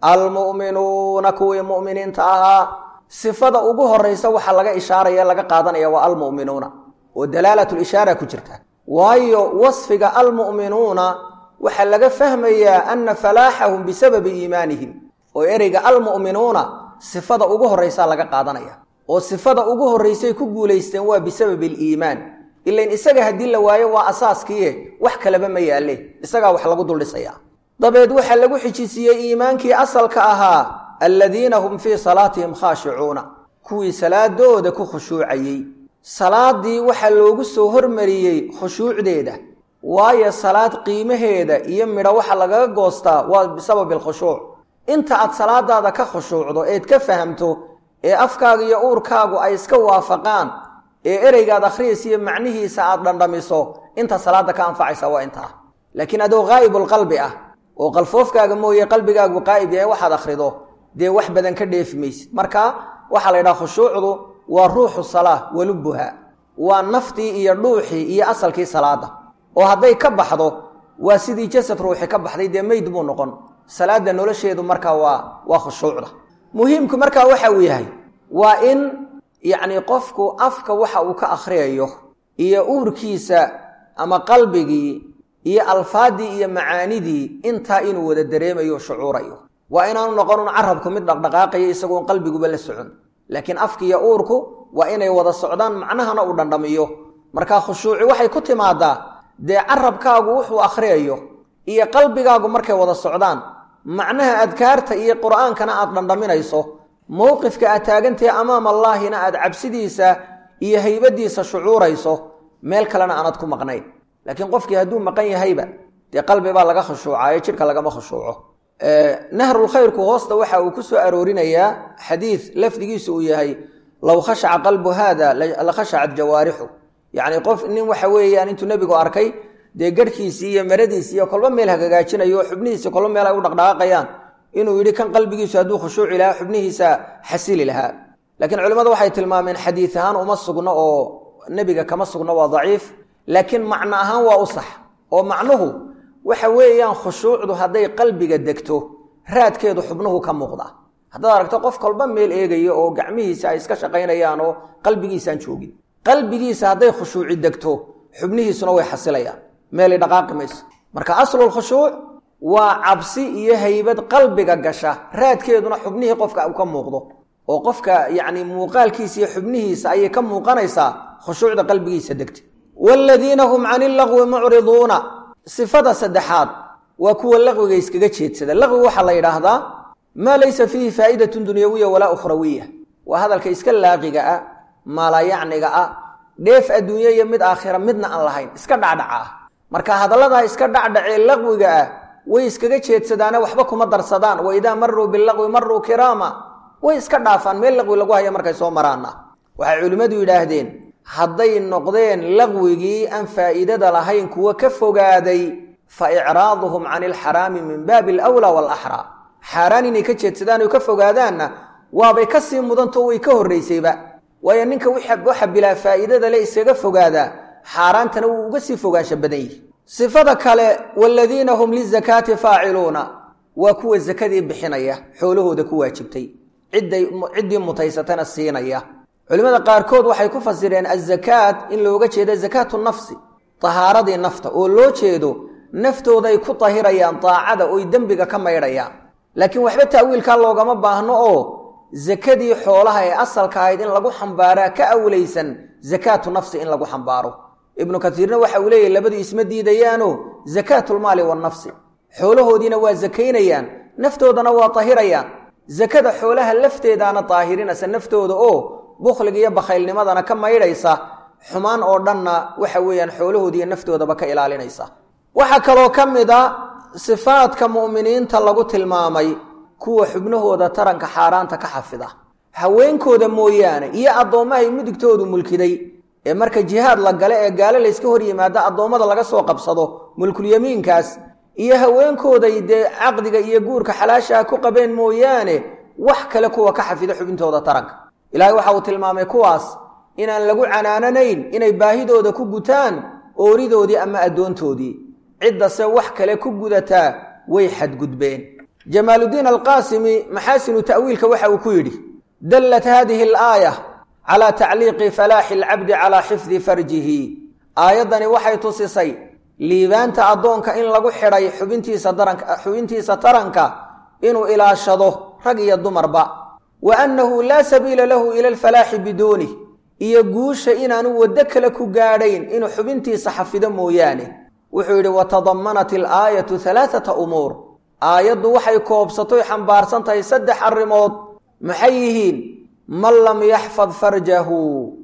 almu'minuuna kuwii mu'miniinta ahaa sifada ugu horaysa waxa laga ishaaraya laga qaadanaya waa almu'minuuna oo dalaalatlishaara ku jirta waayo wasfiga almu'minuuna waxaa laga fahmayaa ana falaaxahum bisababi iimaanihim oo ereyga almu'minuuna sifada ugu horraysaa laga qaadanaya oo sifada ugu horraysay ku guulaysteen waa bisababi aliimaan ilain isaga haddii la waayo waa asaaskiie wax kaleba ma yaalle isagaa wax lagu duldhisayaa dabeed waxaa lagu xijisiiyey iimaankii asalka ahaa alladiina hum fii salaatihim khaashicuuna kuwii salaadooda ku khushuucayey salaadii waxaa loogu soo hormariyey khushuucdeeda waayo salaad qiimaheeda iyo midho waxa lagaga goostaa waa bisababi alkhushuuc inta aad salaadaada ka khushuucdo eed ka fahamto ee afkaaga iyo uurkaagu ay iska waafaqaan ee ereygaad akhriyaysa iyo macnihiisa aad dhandhamiso inta salaada ka anfacaysa waa intaa laakiin adoo qaa'ibulqalbi ah oo qalfoofkaaga mooye qalbigaagu qaa'ib yahay waxaad akhrido dee wax badan ka dheefi maysid marka waxaa la yidhaha khushuucdu waa ruuxu salaa walubuha waa naftii iyo dhuuxii iyo asalkii salaada oo hadday ka baxdo waa sidii jasad ruuxi ka baxday dee meyd buu noqon salaada nolosheedu markaa waa waa khushuucda muhiimku markaa waxa uu yahay waa in yacni qofku afka waxa uu ka akhriyayo iyo uurkiisa ama qalbigii iyo alfaadii iyo macaanidii intaa inuu wada dareemayo shucuurayo waa inaanu noqonun carabku mid dhaqdhaqaaqayo isagoon qalbiguba la socon laakiin afki iyo uurku waa inay wada socdaan macnahana uu dhandhamiyo markaa khushuuci waxay ku timaadaa dee carabkaagu wuxuu akhriyayo iyo qalbigaagu markay wada socdaan macnaha adkaarta iyo qur'aankana aad dhandhaminayso mowqifka aad taagantahe amaam allaahina aad cabsidiisa iyo haybadiisa shucuurayso meel kalena aanad ku maqnayn laakiin qofkii hadduu maqan yahayba dee qalbi baa laga khushuucayo jidhka lagama khushuuco nahrulkhayrku hoosta waxa uu ku soo aroorinayaa xadiid lafdigiisu uu yahay low khashaca qalbu haada la khashacat jawaarixu yacni qof nin waxa weeyaan intuu nebigu arkay dee garhkiisii iyo maradiisi iyo kolba meel hagagaajinayo oo xubnihiisi kolba meel ay u dhaqdhaqaaqayaan inuu yidhi kan qalbigiisu hadduu khushuuci lahaa xubnihiisa xasili lahaa laakiin culimmadu waxay tilmaameen xadiid ahaan uma sugno oo nebiga kama sugno waa daciif laakiin macno ahaan waa u sax oo macnuhu waxa weeyaan khushuucdu hadday qalbiga degto raadkeedu xubnuhu ka muuqda haddaad aragto qof kolba meel eegayo oo gacmihiisa ay iska shaqaynayaan oo qalbigiisaan joogin qalbigiisa hadday khushuuci degto xubnihiisuna way xasilayaan meelay dhaqaaqi mayso marka aslulkhushuuc waa cabsi iyo haybad qalbiga gasha raadkeeduna xubnihii qofka uu ka muuqdo oo qofka yacni muuqaalkiisa iyo xubnihiisa ayay ka muuqanaysaa khushuucda qalbigiisa degta waaladiina hum cani lagwi mucriduuna sifada saddexaad waa kuwa laqwiga iskaga jeedsada laqwiga waxaa la yidhaahdaa maa laysa fiihi faa'idatun dunyawiya walaa ukhrawiya waa hadalka iska laaqiga ah maalayacniga ah dheef adduunye iyo mid aakhira midna aan lahayn iska dhacdhaca ah marka hadalladaa iska dhacdhacee laqwiga ah way iskaga jeedsadaane waxba kuma darsadaan wa idaa maruu bilaqwi maruu kiraama way iska dhaafaan meel laqwi lagu haya markay soo maraana waxay culimmadu yidhaahdeen hadday noqdeen laqwigii aan faa'iidada lahayn kuwa ka fogaaday fa icraaduhum cani alxaraami min baabi alwlaa waalaxraa xaaraan inay ka jeedsadaan oo ka fogaadaanna waabay ka sii mudantao way ka horraysayba waayo ninka waxa bilaa faa'iidada le iskaga fogaadaa xaaraantana wuu uga sii fogaansha badan yihi sifada kale waaladiina hum lizakaati faaciluuna waa kuwa sakadii bixinaya xoolahooda ku waajibtay ciddii mutaysatana siinaya culimmada qaarkood waxay ku fasireen azakaat in looga jeedo zakaatu nafsi tahaaradii nafta oo loo jeedo naftooday ku tahirayaan daacada oy dembiga ka maydhayaan laakiin waxba ta'wiilkaa loogama baahno oo sakadii xoolaha ee asalka ahayd in lagu xambaaraa ka awlaysan zakaatu nafsi in lagu xambaaro ibnu katiirna waxa uu leeyahy labadu isma diidayaano zakaatulmaali wanafsi xoolahoodiina waa sakaynayaan naftoodana waa tahirayaan sakada xoolaha lafteedaana daahirinaysa naftooda oo bukhliga iyo bakhaylnimadana ka maydhaysa xumaan oo dhanna waxa weeyaan xoolahoodiiyo naftoodaba ka ilaalinaysa waxaa kaloo ka mid a sifaadka mu'miniinta lagu tilmaamay kuwa xubnahooda taranka xaaraanta ka xafida haweenkooda mooyaane iyo addoommahay mudigtoodu mulkiday ee marka jihaad la gale ee gaalo layska hor yimaado addoommada laga soo qabsado mulkulyamiinkaas iyo haweenkooday dee caqdiga iyo guurka xalaashaha ku qabeen mooyaane wax kale kuwa ka xafida xubintooda taranka ilaahay waxa uu tilmaamay kuwaas inaan lagu canaananayn inay baahidooda ku gutaan ooridoodii ama addoontoodii ciddase wax kale ku gudataa way xadgudbeen jamaaludiin alqaasimi maxaasinu ta'wiilka waxa uu ku yidhi dallat haadihi alaaya calaa tacliiqi falaaxi alcabdi calaa xifdi farjihi aayaddani waxay tusisay liibaanta addoonka in lagu xidhay xubintiisa daranka xubintiisa taranka inuu ilaashado rag iyo dumarba wa annahu laa sabiila lahu ila alfalaaxi biduunih iyo guusha inaanu waddo kale ku gaadhayn inuu xubintiisa xafido mooyaane wuxuu yidhi watadamanat ilaayatu halaaata umuur aayaddu waxay koobsatoy xambaarsan tahay saddex arrimood maxay yihiin man lam yaxfad farjahu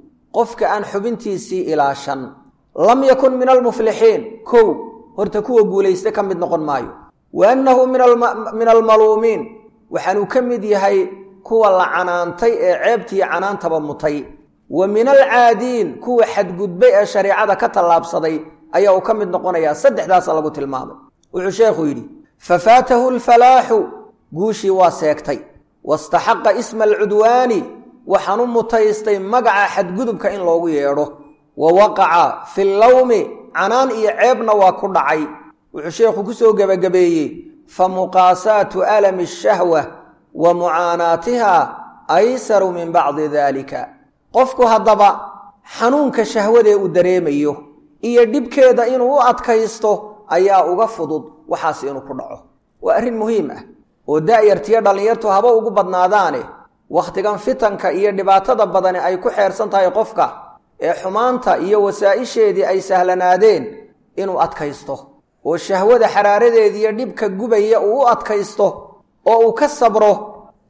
qofka aan xubintiisii ilaashan lam yakun min almuflixiin kow horta kuwa guulaysta ka mid noqon maayo wa annahu min almaluumiin waxaanuu ka mid yahay kuwa la canaantay ee ceebtiiyo canaantaba mutay wa min alcaadiin kuwa xadgudbay ee shareicada ka tallaabsaday ayaa uu ka mid noqonayaa saddexdaasa lagu tilmaamay wuxuu sheekhu yidhi fafaatahu alfalaaxu guushii waa seegtay wastaxaqa isma alcudwaani waxaan u mutaystay magaca xadgudubka in loogu yeedho wa waqaca fi llawmi canaan iyo ceebna waa ku dhacay wuxuu sheekhu ku soo gebagabeeyey fa muqaasaatu alami ashahwa wa mucaanaatiha aysaru min bacdi daalika qofku haddaba xanuunka shahwadee uu dareemayo iyo dhibkeeda inuu u adkaysto ayaa uga fudud waxaas inuu ku dhaco waa arrin muhiim ah oo da'yartiyo dhallinyartu haba ugu badnaadaane wakhtigan fitanka iyo dhibaatada badani ay ku xeersan tahay qofka ee xumaanta iyo wasaa'isheedii ay sahlanaadeen inuu adkaysto oo shahwada xaraaradeediiyo dhibka gubaya uu u adkaysto oo uu ka sabro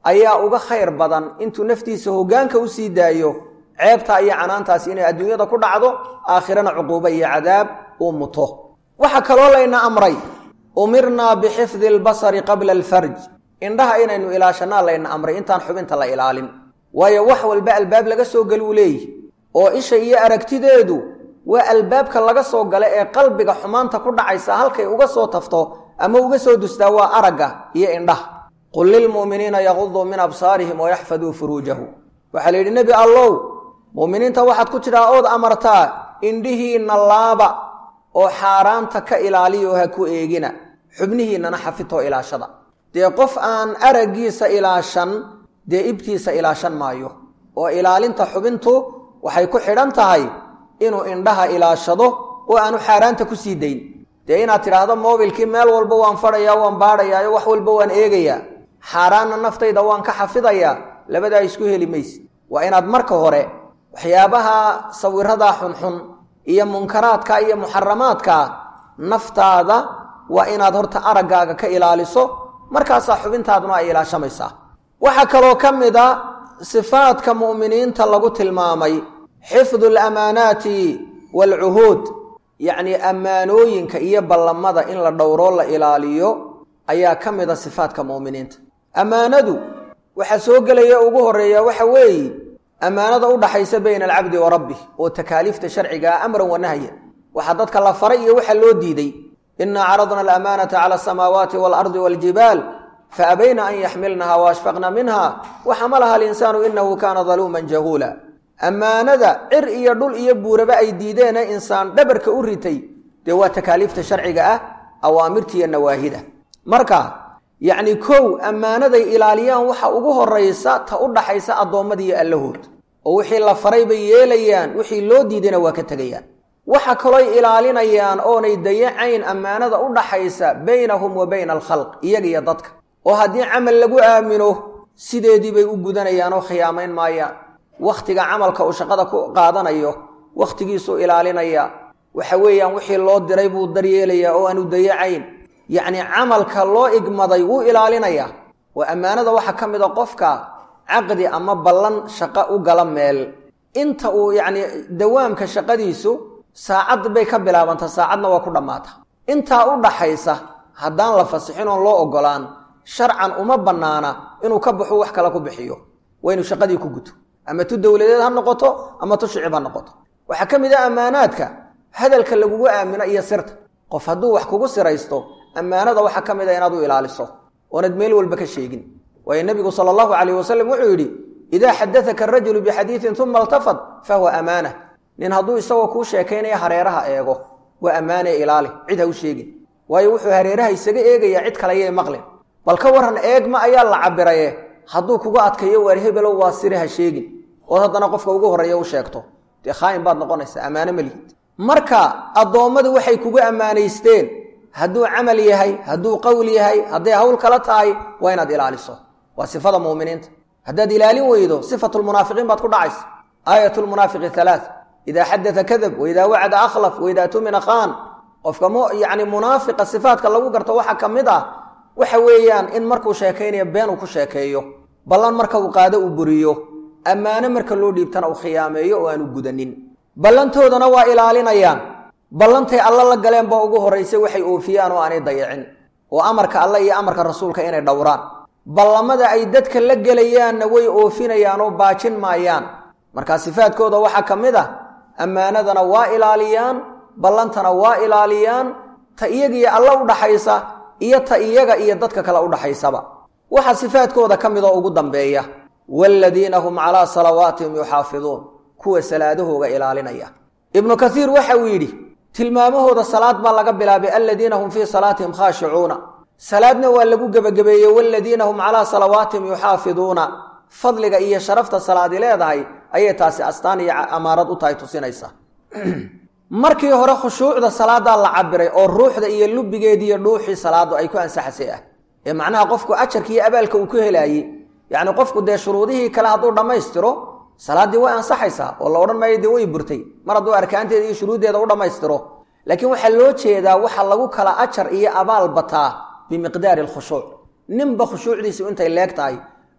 ayaa uga khayr badan intuu naftiisa hoggaanka u sii daayo ceebtaa iyo canaantaasi inay adduunyada ku dhacdo aakhirana cuquubo iyo cadaab uu muto waxaa kaloo layna amray umirnaa bixifdi albasari qabla alfarj indhaha inaynu ilaashanaa layna amray intaan xubinta la ilaalin waayo wax walba albaab laga soo galuu leeyihi oo isha iyo aragtideedu waa albaabka laga soo gala ee qalbiga xumaanta ku dhacaysa halkay uga soo tafto ama uga soo dustaa waa aragga iyo indhaha qul lilmu'miniina yaquduu min absaarihim wayaxfaduu furuujahu waxaa la yidhi nebi allow mu'miniinta waxaad ku tidhaa ood amartaa indhihiinna laaba oo xaaraanta ka ilaaliyo ha ku eegina xubnihiinnana xafitoo ilaashada dee qof aan araggiisa ilaashan dee ibtiisa ilaashan maayo oo ilaalinta xubintu waxay ku xidhan tahay inuu indhaha ilaashado oo aanu xaaraanta ku sii dayn dee inaad tidhaahdo moobilkii meel walba waan fadhayaa waan baadhayaayo wax walba waan eegayaa xaaraanna naftayda waan ka xafidayaa labadaa isku heli mayse waa inaad marka hore waxyaabaha sawiradaa xunxun iyo munkaraadka iyo muxaramaadka naftaada waa inaad horta araggaaga ka ilaaliso markaasaa xubintaaduna ay ilaashamaysaa waxaa kaloo ka mid a sifaadka mu'miniinta lagu tilmaamay xifdu alamaanaati waalcuhuud yacnii ammaanooyinka iyo ballamada in la dhowroo la ilaaliyo ayaa ka mid a sifaadka mu'miniinta ammaanadu waxaa soo gelaya ugu horreeya waxa weeye ammaanada u dhaxaysa bayna alcabdi wa rabbih oo takaaliifta sharcigaa amran wa nahyan waxaa dadka la faray iyo waxa loo diiday inaa caradna alamaanata cala asamaawaati waalardi waaljibaal faabayna an yaxmilnaha waashfaqna minha waxamalaha alinsaanu inahu kaana daluuman jahuula ammaanada cir iyo dhul iyo buuraba ay diideene insaan dhabarka u ritay dee waa takaaliifta sharciga ah awaamirtiiyo nawaahida marka yacni kow ammaanaday ilaaliyaan waxa ugu horaysa ta u dhaxaysa addoommadiiyo allahood oo wixii la faray bay yeelayaan wixii loo diidayna waa ka tegayaan waxa kalooy ilaalinayaan oonay dayacayn ammaanada u dhaxaysa baynahum wa bayna alkhalq iyaga iyo dadka oo haddii camal lagu aamino sideedii bay u gudanayaan oo khiyaamayn maayaan wakhtiga camalka uu shaqada ku qaadanayo wakhtigiisuu ilaalinaya waxa weeyaan wixii loo diray buu daryeelayaa oo aanu dayacayn yacni camalka loo igmaday wuu ilaalinayaa oo ammaanada waxaa ka mid a qofka caqdi ama ballan shaqo u gala meel inta uu yacni dawaamka shaqadiisu saacad bay ka bilaabantaa saacadna waa ku dhammaata intaa u dhaxaysa haddaan la fasixin oon loo ogolaan sharcan uma bannaana inuu ka baxo wax kale ku bixiyo waa inuu shaqadii ku guto ama tu dowladeed ha noqoto ama tu shicib ha noqoto waxaa ka mid ah ammaanaadka hadalka lagugu aamino iyo sirta qof hadduu wax kugu siraysto ammaanada waxaa ka mid a inaad u ilaaliso oonad meel walba ka sheegin waayo nebigu sala allahu calayh wasalam wuxuu yidhi idaa xadadaka arajulu bixadiidin uma altafad fahuwa amaana nin hadduu isagoo kuu sheekaynaya hareeraha eego waa ammaane ilaali cid ha u sheegin waayo wuxuu hareeraha isaga eegayaa cid kale yay maqlin bal ka warran eegma ayaa la cabiraye hadduu kugu adkayo waar hebelow waa sire ha sheegin ood haddana qofka ugu horreeya u sheegto dee khaayin baad noqonaysaa ammaano ma lihid marka addoommadu waxay kugu ammaanaysteen hadduu camal yahay hadduu qowl yahay hadday hawl kala tahay waa inaad ilaaliso waa sifada muuminiinta haddaad ilaalin weydo sifatulmunaafiqiin baad ku dhacaysa aayatulmunaafiqi halaa idaa xadata kadab waidaa wacada akhlaf waidaa tumina khaan qofka yani munaafiqa sifaadka lagu garto waxaa ka mid ah waxa weeyaan in markuu sheekaynayo been uu ku sheekeeyo ballan marka uu qaado uu buriyo ammaano marka loo dhiibtana uu khiyaameeyo oo aanu gudanin ballantoodana waa ilaalinayaan ballantay alla la galeen baa ugu horraysay waxay oofiyaan oo aanay dayacin oo amarka alle iyo amarka rasuulka inay dhowraan ballamada ay dadka la gelayaanna way oofinayaan oo baajin maayaan markaa sifaadkooda waxaa ka mid ah ammaanadana waa ilaaliyaan ballantana waa ilaaliyaan ta iyagiyo alla u dhaxaysa iyo ta iyaga iyo dadka kale u dhaxaysaba waxaa sifaadkooda ka mid oo ugu dambeeya waaladiina hum calaa salawaatihim yuxaafiduun kuwa salaadahooga ilaalinaya ibnu kaiir waxa uu yidhi tilmaamahooda salaad baa laga bilaabay aladiina hum fii salaatihim khaashicuuna salaadna waa lagu gebagabeeyey waaladiina hum calaa salawaatihim yuxaafiduuna fadliga iyo sharafta salaadi leedahay ayay taasi astaan iyo amaarad u tahay tusinaysa markii hore khushuucda salaadaa la cabiray oo ruuxda iyo lubigeedi iyo dhuuxii salaadu ay ku ansaxasay ah ee macnaha qofku ajarka iyo abaalka uu ku helaayey yacni qofku dee shuruudihii kale hadduu dhammaystiro salaaddii way ansaxaysaa oo la odhan maayo dee way burtay mar hadduu arkaanteeda iyo shuruuddeeda u dhammaystiro laakiin waxaa loo jeedaa waxa lagu kala ajar iyo abaal bataa bimiqdaari alkhushuuc ninba khushuucdiisu intay leeg tahay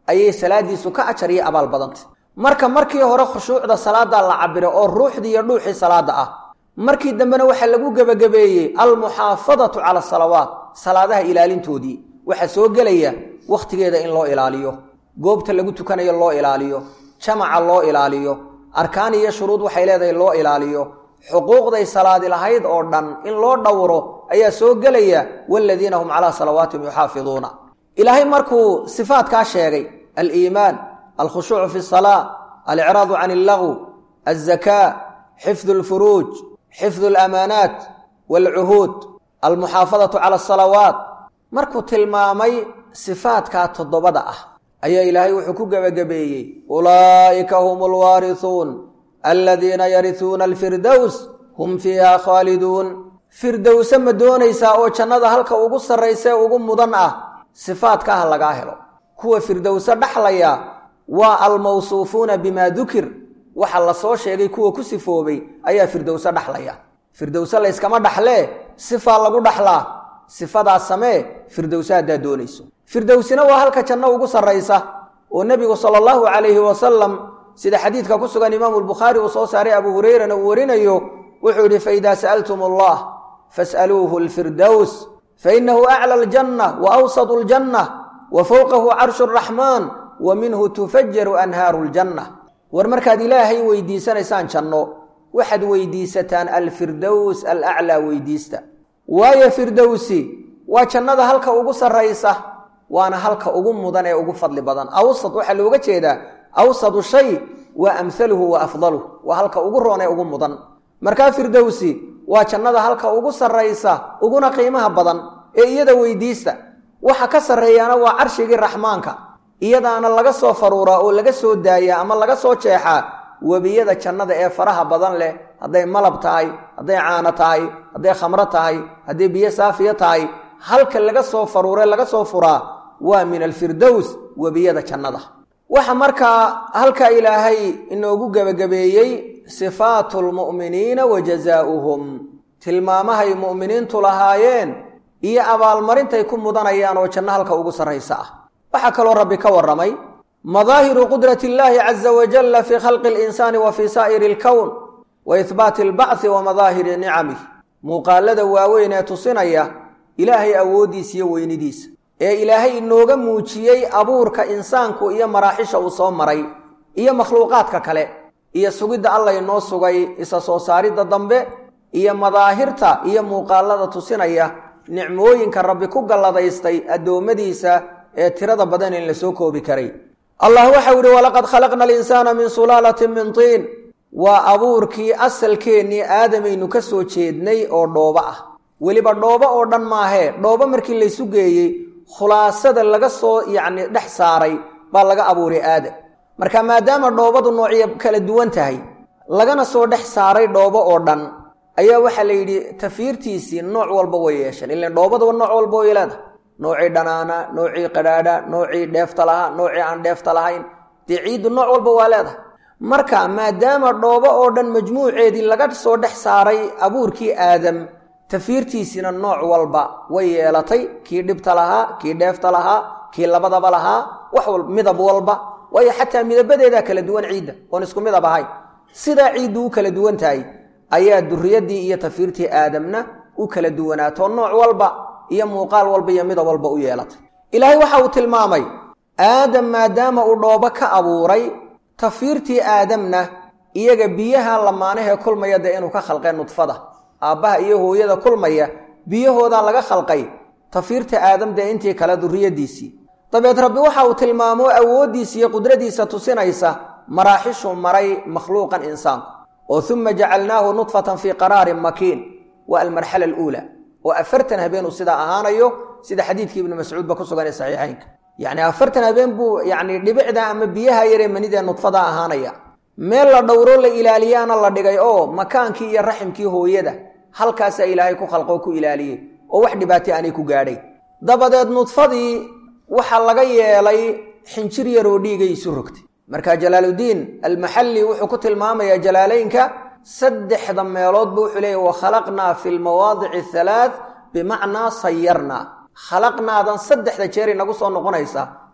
ayay salaadiisu ka ajar iyo abaal badantay marka markii hore khushuucda salaada la cabiro oo ruuxdii iyo dhuuxii salaada ah markii dambena waxaa lagu gebagabeeyey almuxaafadatu cala asalawaat salaadaha ilaalintoodii waxaa soo gelaya wakhtigeeda in loo ilaaliyo goobta lagu tukanayo loo ilaaliyo jamaca loo ilaaliyo arkaan iyo shuruud waxay leedahay loo ilaaliyo xuquuqday salaadi lahayd oo dhan in loo dhowro ayaa soo gelaya waaladiina hum calaa salawaatihim yuxaafiduuna ilaahay markuu sifaatkaa sheegay aliimaan alkhushuucu fi salaa alicraadu can allagw alzakaa xifdu alfuruuj xifdu alamaanaat waalcuhuud almuxaafadatu cala asalawaat markuu tilmaamay sifaatkaa toddobada ah ayaa ilaahay wuxuu ku gebagabeeyey ulaa'ika hum alwaarisuun aladiina yarisuuna alfirdows hum fiiha khaaliduun firdowse ma doonaysaa oo jannada halka ugu sarraysa ee ugu mudan ah sifaadka ah lagaa helo kuwa firdowse dhaxlaya waa almawsuufuuna bimaa dukir waxa la soo sheegay kuwa ku sifoobay ayaa firdowse dhaxlaya firdowse layskama dhaxlee sifaa lagu dhaxlaa sifadaas samee firdowse haddaad doonayso firdowsina waa halka janno ugu sarraysa oo nebigu sala allahu calayhi wasalam sida xadiidka ku sugan imaamu lbukhaari uu soo saaray abu hurayrana uu warinayo wuxuu yidhi faidaa sa'altum allah fas'aluuhu alfirdows fainahu acla aljanna wa awsatu aljanna wa fowqahu carshu araxmaan wa minhu tufajaru anhaaru ljanna war markaad ilaahay weydiisanaysaan janno waxaad weydiisataan alfirdows alaclaa weydiista waayo firdowsi waa jannada halka ugu sarraysa waana halka ugu mudan ee ugu fadli badan awsad waxaa looga jeedaa awsadu shay waa amhaluhu wa afdaluh waa halka ugu roon ee ugu mudan markaa firdowsi waa jannada halka ugu sarraysa uguna qiimaha badan ee iyada weydiista waxa ka sarreeyaana waa carshigii raxmaanka iyadaana laga soo faruuraa oo laga soo daayaa ama laga soo jeexaa webiyada jannada ee faraha badan leh hadday malab tahay hadday caano tahay hadday khamro tahay hadday biyo saafiya tahay halka laga soo faruure laga soo furaa waa min alfirdows webiyada jannada waxa markaa halka ilaahay inoogu gebagabeeyey sifaatu lmu'miniina wa jazaa'uhum tilmaamahay mu'miniintu lahaayeen iyo abaalmarintay ku mudanayaan oo janno halka ugu sarraysa ah waxaa kaloo rabbi ka warramay madaahiru qudrati illaahi caza wajalla fii khalqi alinsaani wa fii saa'iri alkown wa ihbaati albacthi wa madaahiri nicamih muuqaalada waaweyn ee tusinaya ilaahay awooddiisa iyo weynidiisa ee ilaahay inooga muujiyey abuurka insaanku iyo maraaxisha uu soo maray iyo makhluuqaadka kale iyo sugidda alla inoo sugay isa soo saaridda dambe iyo madaahirta iyo muuqaalada tusinaya nicmooyinka rabbi ku galladaystay addoommadiisa ee tirada badan in la soo koobi karay allah waxau ihi walaqad khalaqna alinsaana min sulaalatin min tiin waa abuurkii asalkeennii aadamaynu ka soo jeednay oo dhoobo ah weliba dhoobo oo dhan maahee dhoobo markii laysu geeyey khulaasada laga soo yacni dhex saaray baa laga abuuray aadam marka maadaama dhoobadu noocyo kala duwan tahay lagana soo dhex saaray dhoobo oo dhan ayaa waxaa la yidhi tafiirtiisii nooc walba way yeesheen ilan dhoobadaba nooc walba way leedahay noocii dhanaana noocii qadhaadha noocii dheefta lahaa noocii aan dheefta lahayn dee ciiddu nooc walba waa leedahay marka maadaama dhoobo oo dhan majmuuceedii laga soo dhex saaray abuurkii aadam tafiirtiisina nooc walba way yeelatay kii dhibta lahaa kii dheefta lahaa kii labadaba lahaa wax walba midab walba waayo xataa midabadeedaa kala duwan ciidda oon isku midab ahayn sidaa ciiddu u kala duwan tahay ayaa duriyadii iyo tafiirtii aadamna u kala duwanaato nooc walba iyo muuqaal walba iyo midab walba u yeelatay ilaahay waxa uu tilmaamay aadam maadaama uu dhoobo ka abuuray tafiirtii aadamna iyaga biyaha lamaanahee kulmaya dee inuu ka khalqee nudfada aabbaha iyo hooyada kulmaya biyahoodaa laga khalqay tafiirta aadam dee intii kale duriyadiisii dabeed rabbi waxa uu tilmaamo awooddiisa iyo qudradiisa tusinaysa maraaxishu maray makhluuqan insaanku oo uma jacalnaahu nudfatan fii qaraarin makiin waa almarxala aluula oo afartan habeenuu sidaa ahaanayo sida xadiidkii ibnu mascuudba ku sugan ee saxiixaynka yacni afartan habeen buu yacni dhibicda ama biyaha yaree manidee nudfada ahaanaya meel la dhowro la ilaaliyaana la dhigay oo makaankii iyo raximkii hooyada halkaasaa ilaahay ku khalqoo ku ilaaliyey oo wax dhibaatay aanay ku gaadhay dabadeed nudfadii waxaa laga yeelay xinjir yaroo dhiigay isu rogtay marka jalaaluddiin almaxalli wuxuu ku tilmaamayaa jalaalaynka saddexda meeloodba wuxuu leeyahy wa khalaqnaa fi lmawaadici halaath bimacnaa sayarnaa khalaqnaadan saddexda jeer inagu soo noqonaysa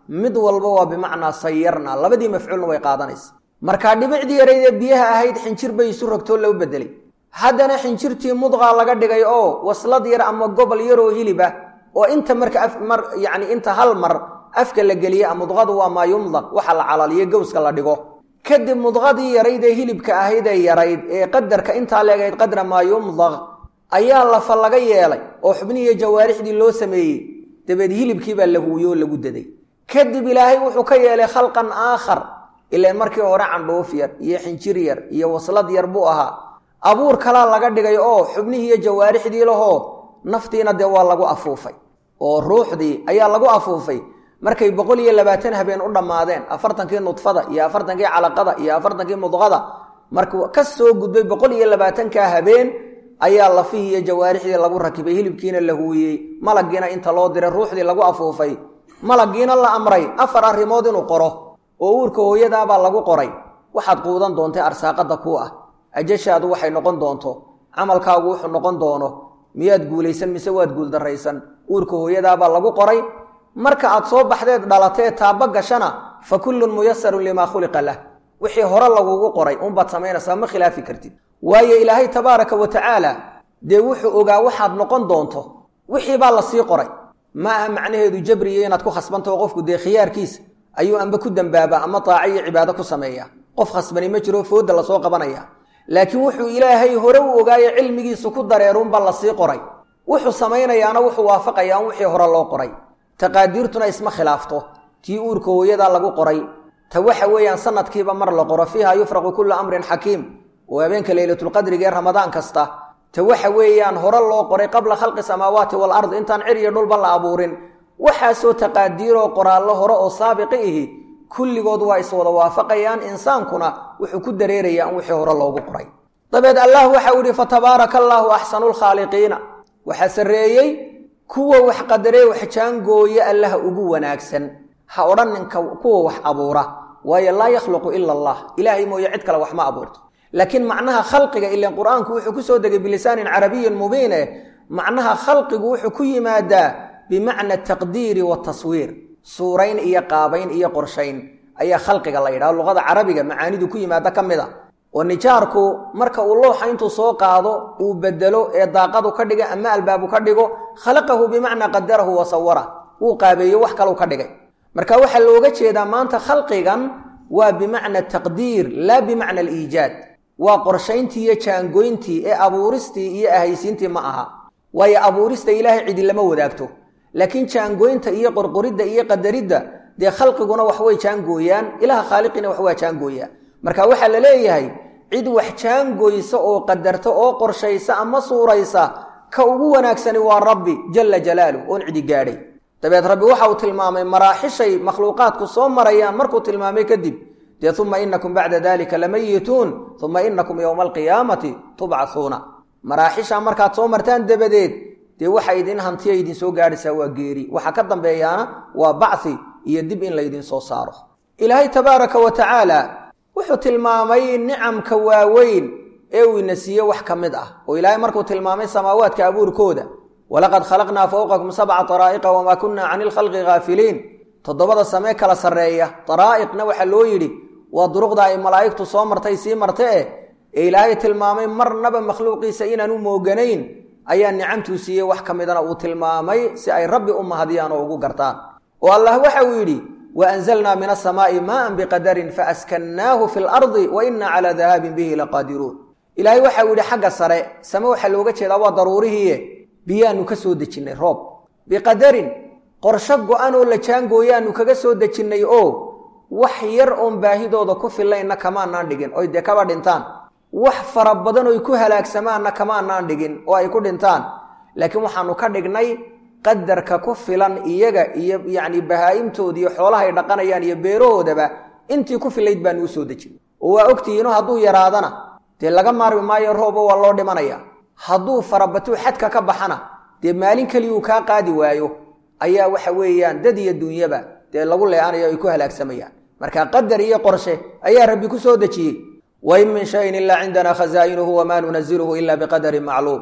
mid walba waa bimacnaa sayarna labadii mafcuulna way qaadanaysa markaa dhibicdii yarayd ee biyaha ahayd xinjir bay isu rogtoo loo bedelay haddana xinjirtii mudqaa laga dhigay oo waslad yar ama gobol yaroo hiliba oo inta marka mar yacni inta hal mar afka la geliya mudqadu waa maa yumdaq waxa la calaliyo gowska la dhigo kadib mudqadii yarayd ee hilibka ahayd ee yarayd ee qadarka intaa leegayd qadra maa yumdaq ayaa lafa laga yeelay oo xubnihiiyo jawaarixdii loo sameeyey dabeed hilibkii baa la huuyo oo lagu daday kadib ilaahay wuxuu ka yeelay khalqan aakhar ilaan markii hore candhuuf yar iyo xinjir yar iyo waslad yar buu ahaa abuur kalaa laga dhigay oo xubnihiiyo jawaarixdii lahoo naftiina dee waa lagu afuufay oo ruuxdii ayaa lagu afuufay markay boqol iyo labaatan habeen u dhammaadeen afartankii nudfada iyo afartankii calaqada iyo afartankii mudqada markuu ka soo gudbay boqol iyo labaatankaa habeen ayaa lafihii iyo jawaarixdii lagu rakibay hilibkiina la huuyey malaggiina inta loo diray ruuxdii lagu afuufay malaggiina la amray afar arrimood inuu qoro oo uurka hooyadaabaa lagu qoray waxaad quudan doontay arsaaqada kuu ah ajashaadu waxay noqon doonto camalkaagu wuxuu noqon doono miyaad guulaysan mise waad guuldarraysan uurka hooyadaabaa lagu qoray marka aad soo baxdeed dhalatee taaba gashana fa kullun muyasarun limaa khuliqa lah wixii hore lagugu qoray unbaad samaynaysaa ma khilaafi kartid waayo ilaahay tabaaraka wa tacaala dee wuxuu ogaa waxaad noqon doonto wixii baa la sii qoray ma aha macnaheedu jabriyo inaad ku khasbantaho qofku dee khiyaarkiisa ayuu amba ku dambaaba ama taaco iyo cibaado ku sameeya qof khasbani ma jiro fooda lasoo qabanaya laakiin wuxuu ilaahay hore u ogaayo cilmigiisu ku dareerunba lasii qoray wuxuu samaynayaana wuxuu waafaqayaa in wixii hore loo qoray taqaadiirtuna isma khilaafto tii uurka hooyadaa lagu qoray ta waxa weeyaan sanadkiiba mar la qoro fiiha yufraqu kullu amrin xakiim oo habeenka leylatulqadriga ee ramadaan kasta ta waxa weeyaan hore loo qoray qabla khalqi samaawaati walard intaan cir iyo dhulba la abuurin waxaasoo taqaadiiroo qoraallo hore oo saabiqi ihi kulligood waa iswada waafaqayaan insaankuna wuxuu ku dareerayaa in wixii hore loogu qoray dabeed allah waxa uu yihi fatabaaraka allaahu axsanu lkhaaliqiina waxaa sarreeyey kuwa wax qadaree wax jaangooye allaha ugu wanaagsan ha odhan ninka kuwa wax abuura waayo laa yakhluqu ila allah ilaahay mooye cid kale wax ma abuurto laakiin macnaha khalqiga ilan qur-aanku wuxuu ku soo degay bilisaanin carabiyin mubiin eh macnaha khalqigu wuxuu ku yimaadaa bimacna taqdiiri wataswiir suurayn iyo qaabayn iyo qorshayn ayaa khalqiga la yidhaha luqada carabiga macaanidu ku yimaada ka mid a oo nijaarku marka uu looxa intuu soo qaado uu bedelo ee daaqadu ka dhiga ama albaabu ka dhigo khalaqahu bimacnaa qadarahu wa sawara wuu qaabeeyo wax kalau ka dhigay marka waxaa looga jeedaa maanta khalqigan waa bimacna taqdiir laa bimacna aliijaad waa qorshayntii iyo jaangoyntii ee abuuristii iyo ahaysiintii ma aha waayo abuurista ilaahay cidi lama wadaagto laakiin jaangoynta iyo qorqoridda iyo qadaridda dee khalqiguna wax way jaangooyaan ilaha khaaliqina wax waa jaangooyaa marka waxaa la leeyahay cid wax jaangoysa oo qadarta oo qorshaysa ama suuraysa ka ugu wanaagsani waa rabbi jalla jalaaluh oon cidi gaadhay dabeed rabbi waxa uu tilmaamay maraaxishay makhluuqaadku soo marayaan markuu tilmaamay kadib dee uma inakum bacda dalika lamayituun uma inakum yowma alqiyaamati tubcathuuna maraaxisha markaad soo martaan dabadeed dee waxa idin hantiya idin soo gaadhaysaa waa geeri waxa ka dambeeyaana waa bacthi iyo dib in laydin soo saaro ilaahay tabaaraka wa tacaala wuxuu tilmaamay nicamka waaweyn ee uu ina siiye wax ka mid ah oo ilaahay markuu tilmaamay samaawaadka abuurkooda walaqad khalaqnaa fowqakum sabca daraa'iqa wamaa kunna cani lkhalqi ghaafiliin toddobada samee kala sarreeya daraa'iqna waxaa loo yidhi waa duruqda ay malaa'igtu soo martay sii marte eh ee ilaahay tilmaamay marnaba makhluuqiisa inaan u mooganayn ayaa nicamtuu siiyey wax ka midana uu tilmaamay si ay rabbi u mahadiyaan oo ugu gartaan oo allah waxa uu yidhi wa anzalnaa min asamaa'i maa'an biqadarin faaskannaahu fi lardi wa inna calaa dahaabin bihi laqaadiruun ilaahay waxa uu yidhi xagga sare same waxaa looga jeedaa waa daruurihiie biyaanu ka soo dejinnay roob biqadarin qorsho go-an oo la jaangooyaanu kaga soo dejinnay oo wax yar oon baahidooda ku fillaynna kamaanaan dhigin oy dee kaba dhintaan wax fara badan oy ku halaagsamaanna kamaanaan dhigin oo ay ku dhintaan laakiin waxaanu ka dhignay qadarka ku filan iyaga iyo yacni bahaa'imtooda iyo xoolahay dhaqanayaan iyo beerahoodaba intii ku filayd baanu u soo dejin oo waa ogtihiino hadduu yaraadana dee laga maarmi maayo rooba waa loo dhimanaya hadduu farabatuu xadka ka baxana dee maalin keliyuu kaa qaadi waayo ayaa waxa weeyaan dad iyo dunyaba dee lagu leeanayo ay ku halaagsamayaan marka qadar iyo qorshe ayaa rabbi ku soo dejiyey wain min shayin ilaa cindana khazaa'inuhu wamaa nunaziluhu ila biqadarin macluum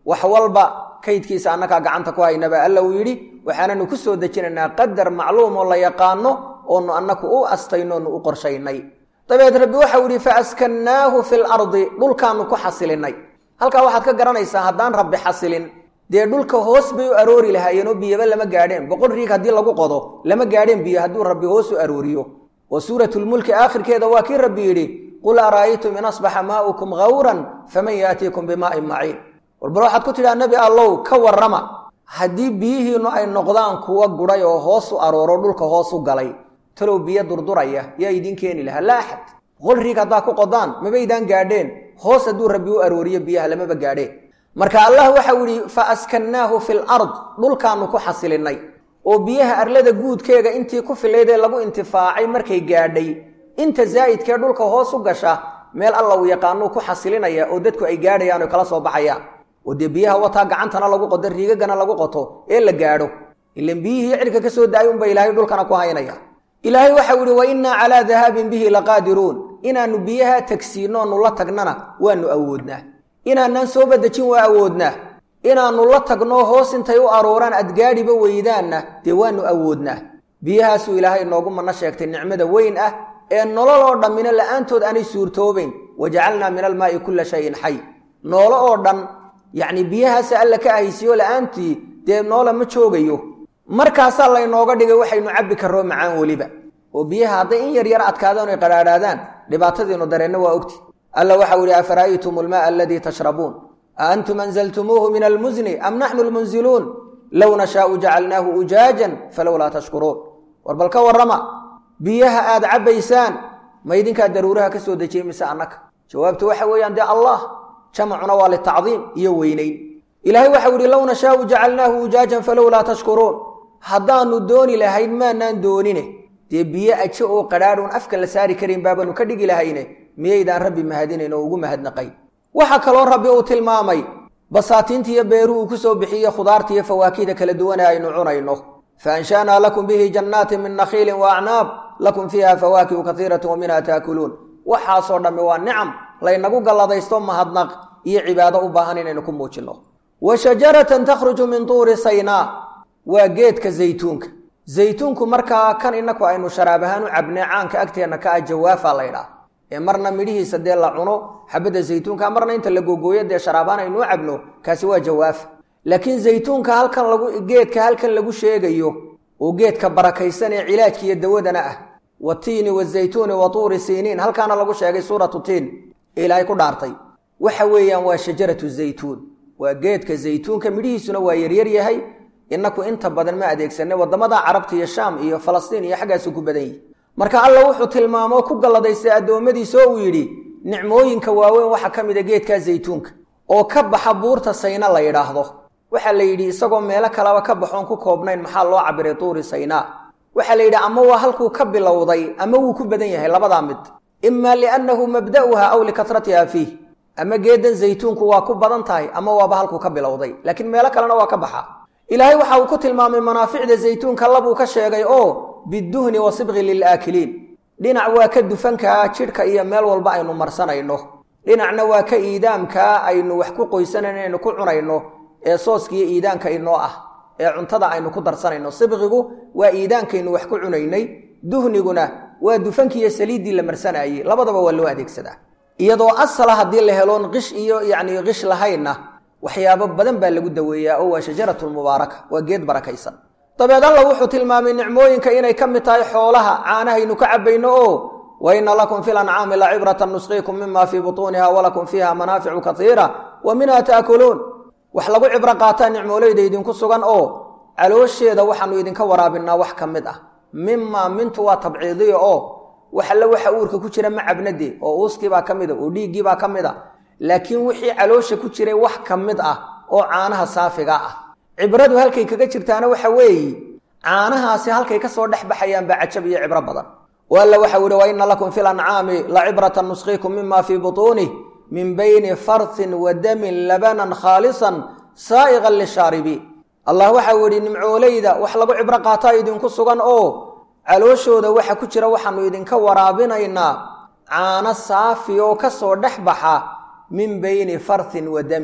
wax walba kaydkiisa annakaa gacanta ku haynaba alla uu yidhi waxaananu ku soo dejinaynaa qadar macluum oo la yaqaano oonu annaku u astayno onu u qorshaynay dabeed rabbi waxau yidhi fa askannaahu fi lardi dhulkaanu ku xasilinay halkaa waxaad ka garanaysaa haddaan rabbi xasilin dee dhulka hoos bay u aroori lahaayeen oo biyaba lama gaadheen boqol riig haddii lagu qodo lama gaadheen biyo hadduu rabbi hoos u arooriyo oo suuratulmulki aakhirkeeda waa kii rabbi yidhi qul ara'aytum in asbaxa maa'ukum gawran faman yaatiikum bimaa'in maciin warbal waxaad ku tidhaha nebi allow ka warrama haddii biyihiinnu ay noqdaan kuwa gudhay oo hoos u arooro dhulka hoos u galay talow biyo durduraya yaa idiin keeni lahaa laa axad boqol riig haddaa ku qodaan mabaydaan gaadheen hoos hadduu rabbi u arooriyo biyaha lamaba gaadheen marka allah waxau yidhi fa askannaahu fi lard dhulkaanu ku xasilinay oo biyaha arlada guudkeega intii ku filaydee lagu intifaacay markay gaadhay inta zaa'idkee dhulka hoos u gasha meel alla uu yaqaanuu ku xasilinaya oo dadku ay gaadhayaan oo kala soo baxayaan oo dee biyaha wataa gacantana lagu qodo riigagana lagu qoto ee la gaadho ilan biyihii cirka ka soo daayay unba ilaahay dhulkana ku haynaya ilaahay waxau yidhi wa innaa calaa dahaabin bihi laqaadiruun inaannu biyaha tagsiinoonu la tagnana waanu awoodnaa inaanaan soo badejin waa awoodnaa inaannu la tagno hoos intay u arooraan adgaadhiba weydaanna dee waanu awoodnaa biyahaasuu ilaahay noogu manno sheegtay nicmada weyn ah ee nolol oo dhammina la'aantood aanay suurtoobayn wajacalnaa min almaa'i kulla shayin xay noolo oo dhan yacni biyahaasa alla ka ahaysiyo la'aantii dee noola ma joogayo markaasaa laynooga dhigay waxaynu cabbi karroo macaan weliba oo biyaha hadday in yar yar adkaadaan oy qadhaadhaadaan dhibaatadiinu dareenna waa ogti alla waxau yidhi afara'aytum almaaa aladii tashrabuun a antum anzaltumuuhu min almusni am naxnu lmunziluun low nashaau jacalnaahu ujaajan falowlaa tashkuruun war bal ka warrama biyaha aad cabbaysaan ma idinkaa daruuraha ka soo dejiyey mise annaka jawaabtu waxa weeyaan dee allah jamacuna waa litacdiim iyo weynayn ilaahay waxau yidhi low nashaau jacalnaahu ujaajan falowlaa tashkuruun haddaannu dooni lahayn maanaan doonine dee biyo aje oo qadhaadhuun afka la saari karin baabanu ka dhigi lahayne miyaydaan rabbi mahadinayn oo ugu mahadnaqayn waxaa kaloo rabbi uu tilmaamay basaatiintiiyo beeruhu uu ku soo bixiye khudaartiiyo fawaakihda kala duwane aynu cunayno fa anshaanaa lakum bihi jannaatin min nakhiilin wa acnaab lakum fiiha fawaakihu kaiiratu wa minha taakuluun waxaasoo dhammi waa nicam laynagu galladaysto mahadnaq iyo cibaado u baahan inaynu ku muujinno wa shajaratan takhruju min tuuri saynaa waa geedka zaytuunka zaytuunku markaa kan inaku aynu sharaab ahaan u cabnay caanka agteenna ka ah jawaafa laydhaah ee marna midhihiisa dee la cuno xabadda zaytuunka marna inta la gogooyo dee sharaabaan aynu u cabno kaasi waa jawaaf laakiin zaytuunka halkan lagu geedka halkan lagu sheegayo oo geedka barakaysan ee cilaajka iyo dawadana ah watiini wazaytuuni wa tuuri siiniin halkaana lagu sheegay suuratu tiin ee ilaahay ku dhaartay waxa weeyaan waa shajaratu zaytuun waa geedka zaytuunka midhihiisuna waa yaryar yahay inaku inta badan ma adeegsanay waddamada carabta iyo shaam iyo falastiin iyo xaggaasu ku badan yihi marka alla wuxuu tilmaamo ku galladaystay addoommadiisa oo uu yidhi nicmooyinka waaweyn waxaa ka mid a geedkaa zaytuunka oo ka baxa buurta sayna la yidhaahdo waxaa la yidhi isagoo meelo kaleba ka baxoon ku koobnayn maxaa loo cabiray tuuri saynaa waxaa la yidhi ama waa halkuu ka bilowday ama wuu ku badan yahay labadaa mid imaa liannahu mabda'uha aw likatratiha fiih ama geedan zaytuunku waa ku badan tahay ama waaba halkuu ka bilowday laakiin meelo kalena waa ka baxa ilaahay waxa uu ku tilmaamay manaaficda zaytuunka labuu ka sheegay oo biduhni wa sibqi lilaakiliin dhinac waa ka dufankaa jidhka iyo meel walba aynu marsanayno dhinacna waa ka iidaamkaa aynu wax ku qoysanayno aynu ku cunayno ee sooskiiyo iidaanka inoo ah ee cuntada aynu ku darsanayno sibqigu waa iidaankaynu wax ku cunaynay duhniguna waa dufankiiyo saliiddii la marsanayey labadaba waa loo adeegsadaa iyadoo asala haddii la heloon qish iyo yacni qish lahaynna waxyaabo badan baa lagu daweeyaa oo waa shajaratulmubaaraka waa geed barakaysan dabeed alla wuxuu tilmaamay nicmooyinka inay ka mid tahay xoolaha caanahaynu ka cabbayno oo wa inna lakum fi lancaami la cibratan nusqiikum mima fii butuuniha walakum fiiha manaaficu kaiira wa minha taakuluun wax lagu cibro qaataa nicmooleyda idinku sugan oo caloosheeda waxaanu idinka waraabinaa wax ka mid ah mimaa mintu waa tabciidiya oo wax alle waxa uurka ku jira ma cabnade oo uuskiibaa ka mid a oo dhiiggiibaa ka mid a laakiin wixii caloosha ku jiray wax ka mid ah oo caanaha saafiga ah cibradu halkay kaga jirtaana waxa weeye caanahaasi halkay ka soo dhex baxayaan baa cajab iyo cibro badan o alla waxau yihi wa inna lakum fi lancaami la cibratan nusqiikum mima fii butuunih min bayni farthin wa damin labanan khaalisan saa'iqan lishaaribiin allah waxau yidhi nimcooleyda wax lagu cibro qaataa idinku sugan oo calooshooda waxa ku jira waxaanu idinka waraabinaynaa caano saafi oo ka soo dhex baxa min bayni farthin wa damin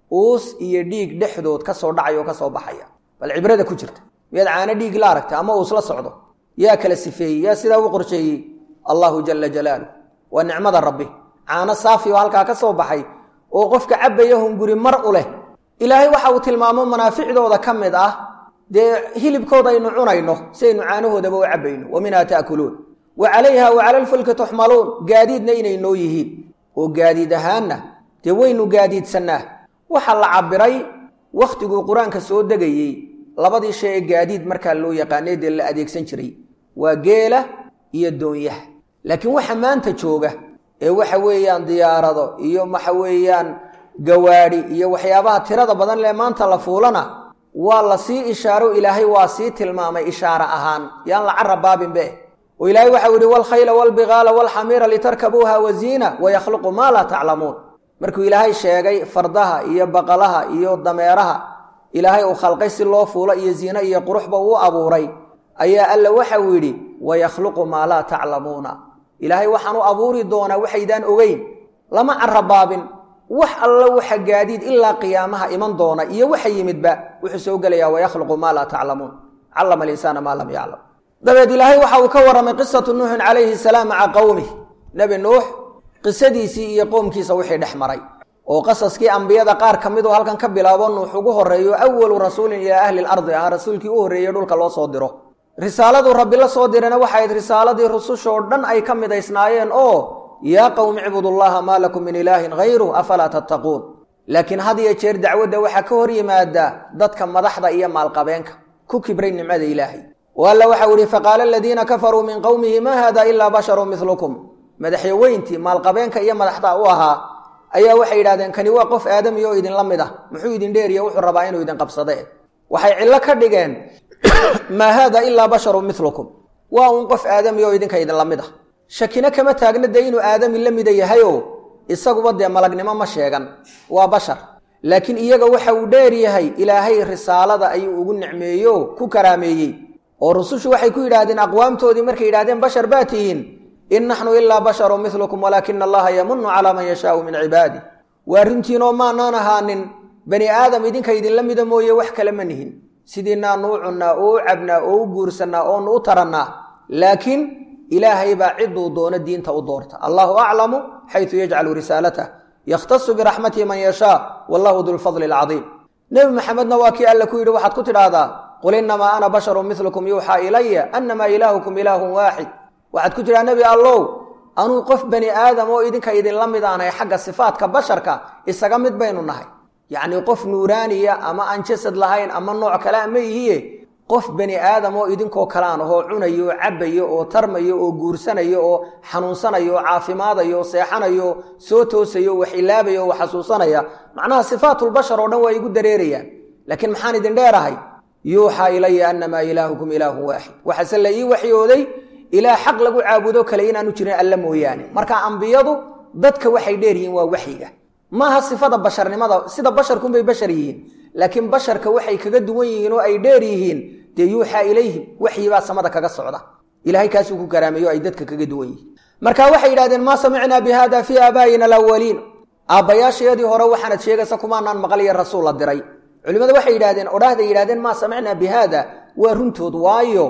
uus iyo dhiig dhexdood ka soo dhacay oo ka soo baxaya bal cibrada ku jirta miyaad caano dhiig la aragta ama uus la socdo yaa kala sifeeyey yaa sidaa u qorsheeyey allahu jala jalaaluh waa nicmada rabbi caano saafi oo halkaa ka soo baxay oo qofka cabbaya hunguri mar u leh ilaahay waxa uu tilmaamo manaaficdooda ka mid ah dee hilibkooda aynu cunayno si aynu caanahoodaba u cabbayno wa minhaa ta'kuluun wa calayha wa cala lfulki tuxmaluun gaadiidna inay noo yihiin oo gaadiid ahaanna dee waynu gaadiidsannaa waxaa la cabbiray wakhtiguu qur-aanka soo degayey labadii shay ee gaadiid markaa loo yaqaanay dee la adeegsan jiray waa geela iyo doonyaha laakiin waxa maanta jooga ee waxa weeyaan diyaarado iyo waxa weeyaan gawaadhi iyo waxyaabaha tirada badan lee maanta la fuulana waa la sii ishaaro ilaahay waa sii tilmaamay ishaare ahaan yaan la cara baabinbe oo ilaahay waxau yihi walkhayla walbigaala walxamiira litarkabuuha waziina wayakhluqu maa laa taclamuun markuu ilaahay sheegay fardaha iyo baqalaha iyo dameeraha ilaahay uu khalqay si loo fuulo iyo ziino iyo quruxba uu abuuray ayaa alla waxau yidhi wayakhluqu maa laa taclamuuna ilaahay waxaan u abuuri doonaa waxaydaan ogeyn lama carabaabin wax alla waxa gaadiid ilaa qiyaamaha iman doona iyo waxa yimidba wuxuu soo gelayaa wayakhluqu maa laa taclamuun callama alinsaana maa lam yaclam dabeed ilaahay waxa uu ka warramay qisatu nuuxin calayhi salaam maca qowmih nebi nuux qisadiisii iyo qoomkiisa wixii dhex maray oo qasaskii ambiyada qaar ka midoo halkan ka bilaabo nuux ugu horreeyo awalu rasuulin ilaa ahli lardi ah rasuulkii u horreeyey dhulka loo soo diro risaaladuu rabbi la soo dirana waxay ayd risaaladii rusushoo dhan ay ka midaysnaayeen oo yaa qowmi icbudullaha maa lakum min ilaahin hayru afalaa tattaquun laakiin had iyo jeer dacwadda waxaa ka hor yimaada dadka madaxda iyo maalqabeenka ku kibray nimcada ilaahay oo alla waxau ihi faqaala aladiina kafaruu min qowmihi maa hada ilaa basharu milukum madaxyaweyntii maalqabeenka iyo madaxda u ahaa ayaa waxay yidhahdeen kani waa qof aadami oo idinla mid ah muxuu idin dheeriyo wuxuu rabaa inuu idin qabsade waxay cillo ka dhigeen maa haada ilaa basharu milukum waa uun qof aadami oo idinka idinla mid ah shakina kama taagna dee inuu aadami la mida yahayo isaguba dee malagnimo ma sheegan waa bashar laakiin iyaga waxa uu dheer yahay ilaahay risaalada ayuu ugu nicmeeyo ku karaameeyey oo rusushu waxay ku yidhaahdeen aqwaamtoodii markay yidhahdeen bashar baa tihiin in naxnu ilaa basharu milukum walaakina allaha yamunu calaa man yashaau min cibaadih waa runtiinoo maanaan ahaanin bani aadam idinka idinla mida mooye wax kale ma nihin sidiinaanu u cunnaa oo u cabnaa oo u guursannaa oonu u tarannaa laakiin ilaahay baa ciduu doono diinta u doorta allahu aclamu xaysu yajcalu risaalatah yakhtasu biraxmatihi man yashaa wallahu dulfadli alcadiim nebi maxamedna waa kii alle ku yidhi waxaad ku tidhaahdaa qul innamaa ana basharun milukum yuuxaa ilaya annamaa ilaahukum ilaahun waaxid waxaad ku tidhaha nebi allow anuu qof bani aadam oo idinka idinla mid aanahay xagga sifaadka basharka isaga mid baynu nahay yacnii qof nuuraaniya ama aan jasad lahayn ama nooc kale ama ihiye qof bani aadam oo idinkoo kalaan ahoo cunayo oo cabbayo oo tarmayo oo guursanayo oo xanuunsanayo oo caafimaadayo oo seexanayo soo toosayo wax ilaabayo oo wax xasuusanaya macnaha sifaatulbashar oo dhan waa igu dareerayaan laakiin maxaan idin dheerahay yuuxaa ilaya annamaa ilaahukum ilaahun waaxid waxaase la ii waxyooday ilaa xaq lagu caabudo kale inaanu jirin alla mooyaane marka ambiyadu dadka waxay dheer yihiin waa waxyiga maaha sifada basharnimada sida basharkunbay bashar yihiin laakiin basharka waxay kaga duwan yihiin oo ay dheer yihiin dee yuuxaa ilayhim waxyibaa samada kaga socda ilahay kaasuu ku karaameeyo ay dadka kaga duwan yihiin marka waxay yidhahdeen maa samicnaa bi hada fii aabaa'ina alawaliin aabbayaashayadii hore waxaanad sheegaysa kumaanaan maqaliyo rasuul la diray culimmadu waxay yidhahdeen odhaahday yidhahdeen maa samicnaa bi haada waa runtood waayo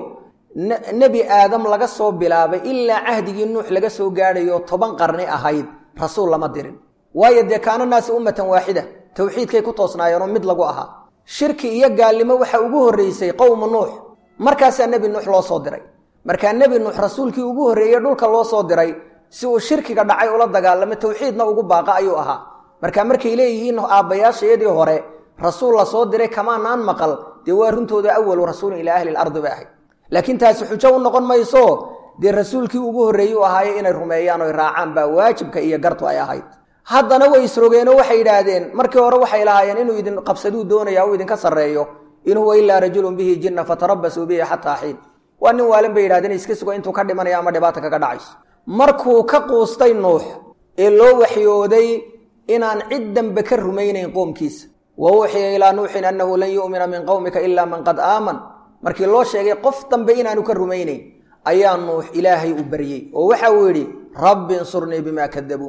nebi aadam laga soo bilaabay ilaa cahdigii nuux laga soo gaadhayo toban qarni ahayd rasuul lama dirin waayo dee kaana naasi ummatan waaxida towxiidkay ku toosnaayeenoo mid lagu ahaa shirki iyo gaalnimo waxa ugu horraysay qowmu nuux markaasaa nebi nuux loo soo diray markaa nebi nuux rasuulkii ugu horreeyey dhulka loo soo diray si uu shirkiga dhacay ula dagaalamo towxiidna ugu baaqa ayuu ahaa marka markay leeyihiin aabbayaashayadii hore rasuul la soo diray kamaanaan maqal dee waa runtooda awalu rasuulin ilaa ahli lardi bay ahayd laakiin taasi xujo u noqon mayso dee rasuulkii ugu horreeyey u ahaaye inay rumeeyaan oy raacaan baa waajibka iyo gartu ay ahayd haddana way isrogeenoo waxay yidhaahdeen markii hore waxay lahaayeen inuu idin qabsaduu doonaya u idinka sarreeyo in huwa ilaa rajulun bihi jinna fatarabasuu bihi xataa xiin waa nin waalin bay yidhahdeen iska sugo intuu ka dhimanayo ama dhibaata kaga dhacayso markuu ka quustay nuux ee loo waxyooday inaan cid dambe ka rumaynayn qoomkiisa wa uuxiya ilaa nuuxin annahu lan yu'mina min qowmika ilaa man qad aaman markii loo sheegay qof dambe inaanu ka rumaynayn ayaa nuux ilaahay u baryey oo waxa uu yidhi rabbi insurnii bimaa kadabuun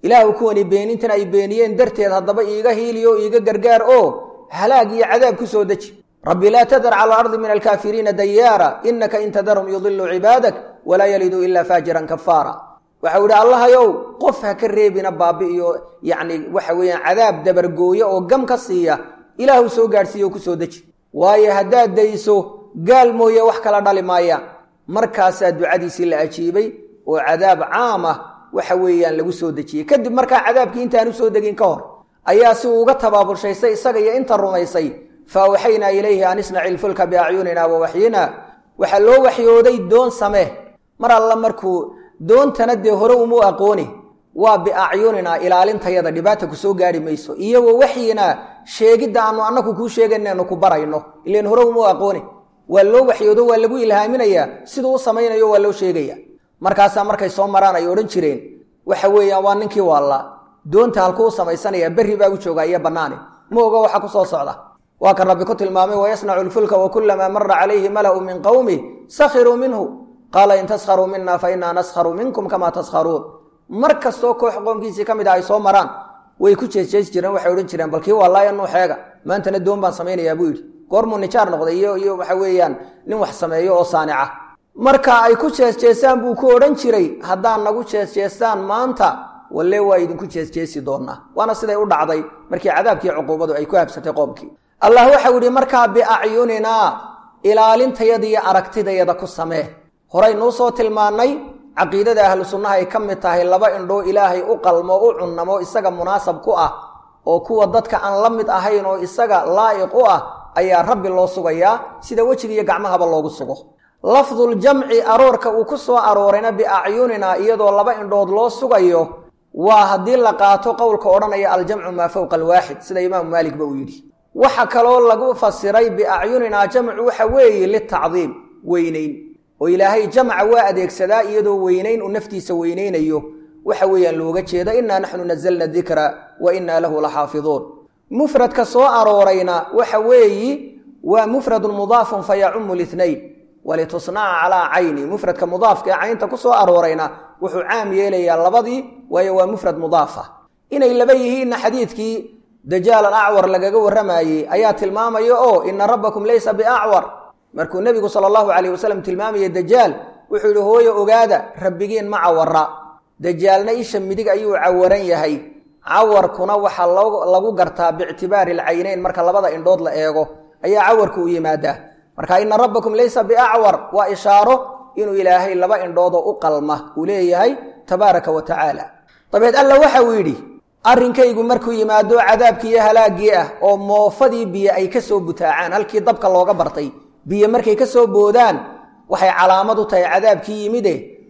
ilaahu kuwani beenintan ay beeniyeen darteed haddaba iiga hiiliyo iiga gargaar oo halaag iyo cadaab ku soo deji rabbi laa tadar cala alardi min alkaafiriina dayaara inaka in tadarhum yudilu cibaadak walaa yaliduu ilaa faajiran kafaara waxau idhi allahayow qof ha ka reebina baabi iyo yacni waxa weeyaan cadaab dabargooya oo gam ka siiya ilaahu soo gaadhsiiya oo ku soo deji waayo haddaad dayso gaal mooye wax kala dhali maayaan markaasaa ducadiisii la ajiibay oo cadaab caam ah waxa weeyaan lagu soo dejiyey kadib markaa cadaabkii intaan usoo degin ka hor ayaa si uu uga tabaabulshaystay isaga iyo inta rumaysay fa awxaynaa ilayhi an isnaci ilfulka biacyunina wa waxyina waxaa loo waxyooday doon samee mar alla markuu doontana dee hore umu aqooni waa biacyunina ilaalintayada dhibaata ku soo gaari mayso iyagoo waxyina sheegidda aanu annaku kuu sheeganaynu ku barayno ilan hore umu aqooni waa loo waxyoodo waa lagu ilhaaminayaa siduu u samaynayo waa loo sheegaya markaasaa markay soo maraan ay odhan jireen waxa weeyaan waa ninkii waalla doonta halkuu samaysanaya berri baa u joogaa iyo bannaani ma oga waxa ku soo socda waa kan rabbi ku tilmaamay wayasnacu lfulka wakulamaa mara calayhi mala'u min qowmi sakhiruu minhu qaala in taskharuu mina fa inaa naskharu minkum kamaa taskharuun mar kastoo koox qoomkiisii ka mid ah ay soo maraan way ku jeesjeesi jireen waxay odhan jireen balkii wallaaya nuuxeega maantana doon baan samaynayaa buu yidhi goormuu nijaar noqday iyo iyo waxa weeyaan nin wax sameeyo oo saanica marka ay ku jeesjeesaan buu ku odhan jiray haddaad nagu jeesjeestaan maanta walle waa idinku jeesjeesi doonaa waana siday u dhacday markii cadaabkii cuquubadu ay ku habsatay qoomkii allah waxau yidhi markaa biacyuninaa ilaalintayada iyo aragtidayada ku samee horaynuu soo tilmaannay caqiidada ahlu sunnaha ay ka mid tahay laba indhoo ilaahay u qalmo u cunnamo isaga munaasab ku ah oo kuwa dadka aan la mid ahayn oo isaga laa'iq u ah ayaa rabbi loo sugayaa sida wejiga iyo gacmahaba loogu sugo lafduljamci aroorka uu ku soo aroorayna biacyunina iyadoo laba indhood loo sugayo waa haddii la qaato qowlka odhanaya aljamcu maa fowqa alwaaxid sida imaamu maaligba uu yidhi waxa kaloo lagu fasiray biacyunina jamcu waxa weeye litacdiim weynayn oo ilaahay jamca waa adeegsadaa iyadoo weynayn uu naftiisa weynaynayo waxa weeyaan looga jeeda innaa naxnu nazalna dikra wa innaa lahu laxaafiduun mufradka soo aroorayna waxa weeyi waa mufradun mudaafun fa yacumu linayn walitusnaca calaa cayni mufradka mudaafka ee caynta ku soo aroorayna wuxuu caam yeelayaa labadii waayo waa mufrad mudaafa inay laba yihiinna xadiidkii dajaal alacwar lagaga warramayey ayaa tilmaamaya oo ina rabbakum laysa biacwar markuu nebigu sala allahu calayh wasalam tilmaamaya dajaal wuxuu yidhi hooyo ogaada rabbigiin ma cawara dajaalna isha midig ayuu cawaran yahay cawarkuna waxaa lagu gartaa biictibaari alcaynayn marka labada indhood la eego ayaa cawarku u yimaadaa marka ina rabbakum laysa biacwar waa ishaaro inuu ilaahay laba indhoodoo u qalma uu leeyahay tabaaraka wa tacaala dabeed alla waxa uu yidhi arrinkaygu markuu yimaado cadaabkii iyo halaaggii ah oo moofadii biyo ay ka soo butaacaan halkii dabka looga bartay biyo markay ka soo boodaan waxay calaamad u tahay cadaabkii yimide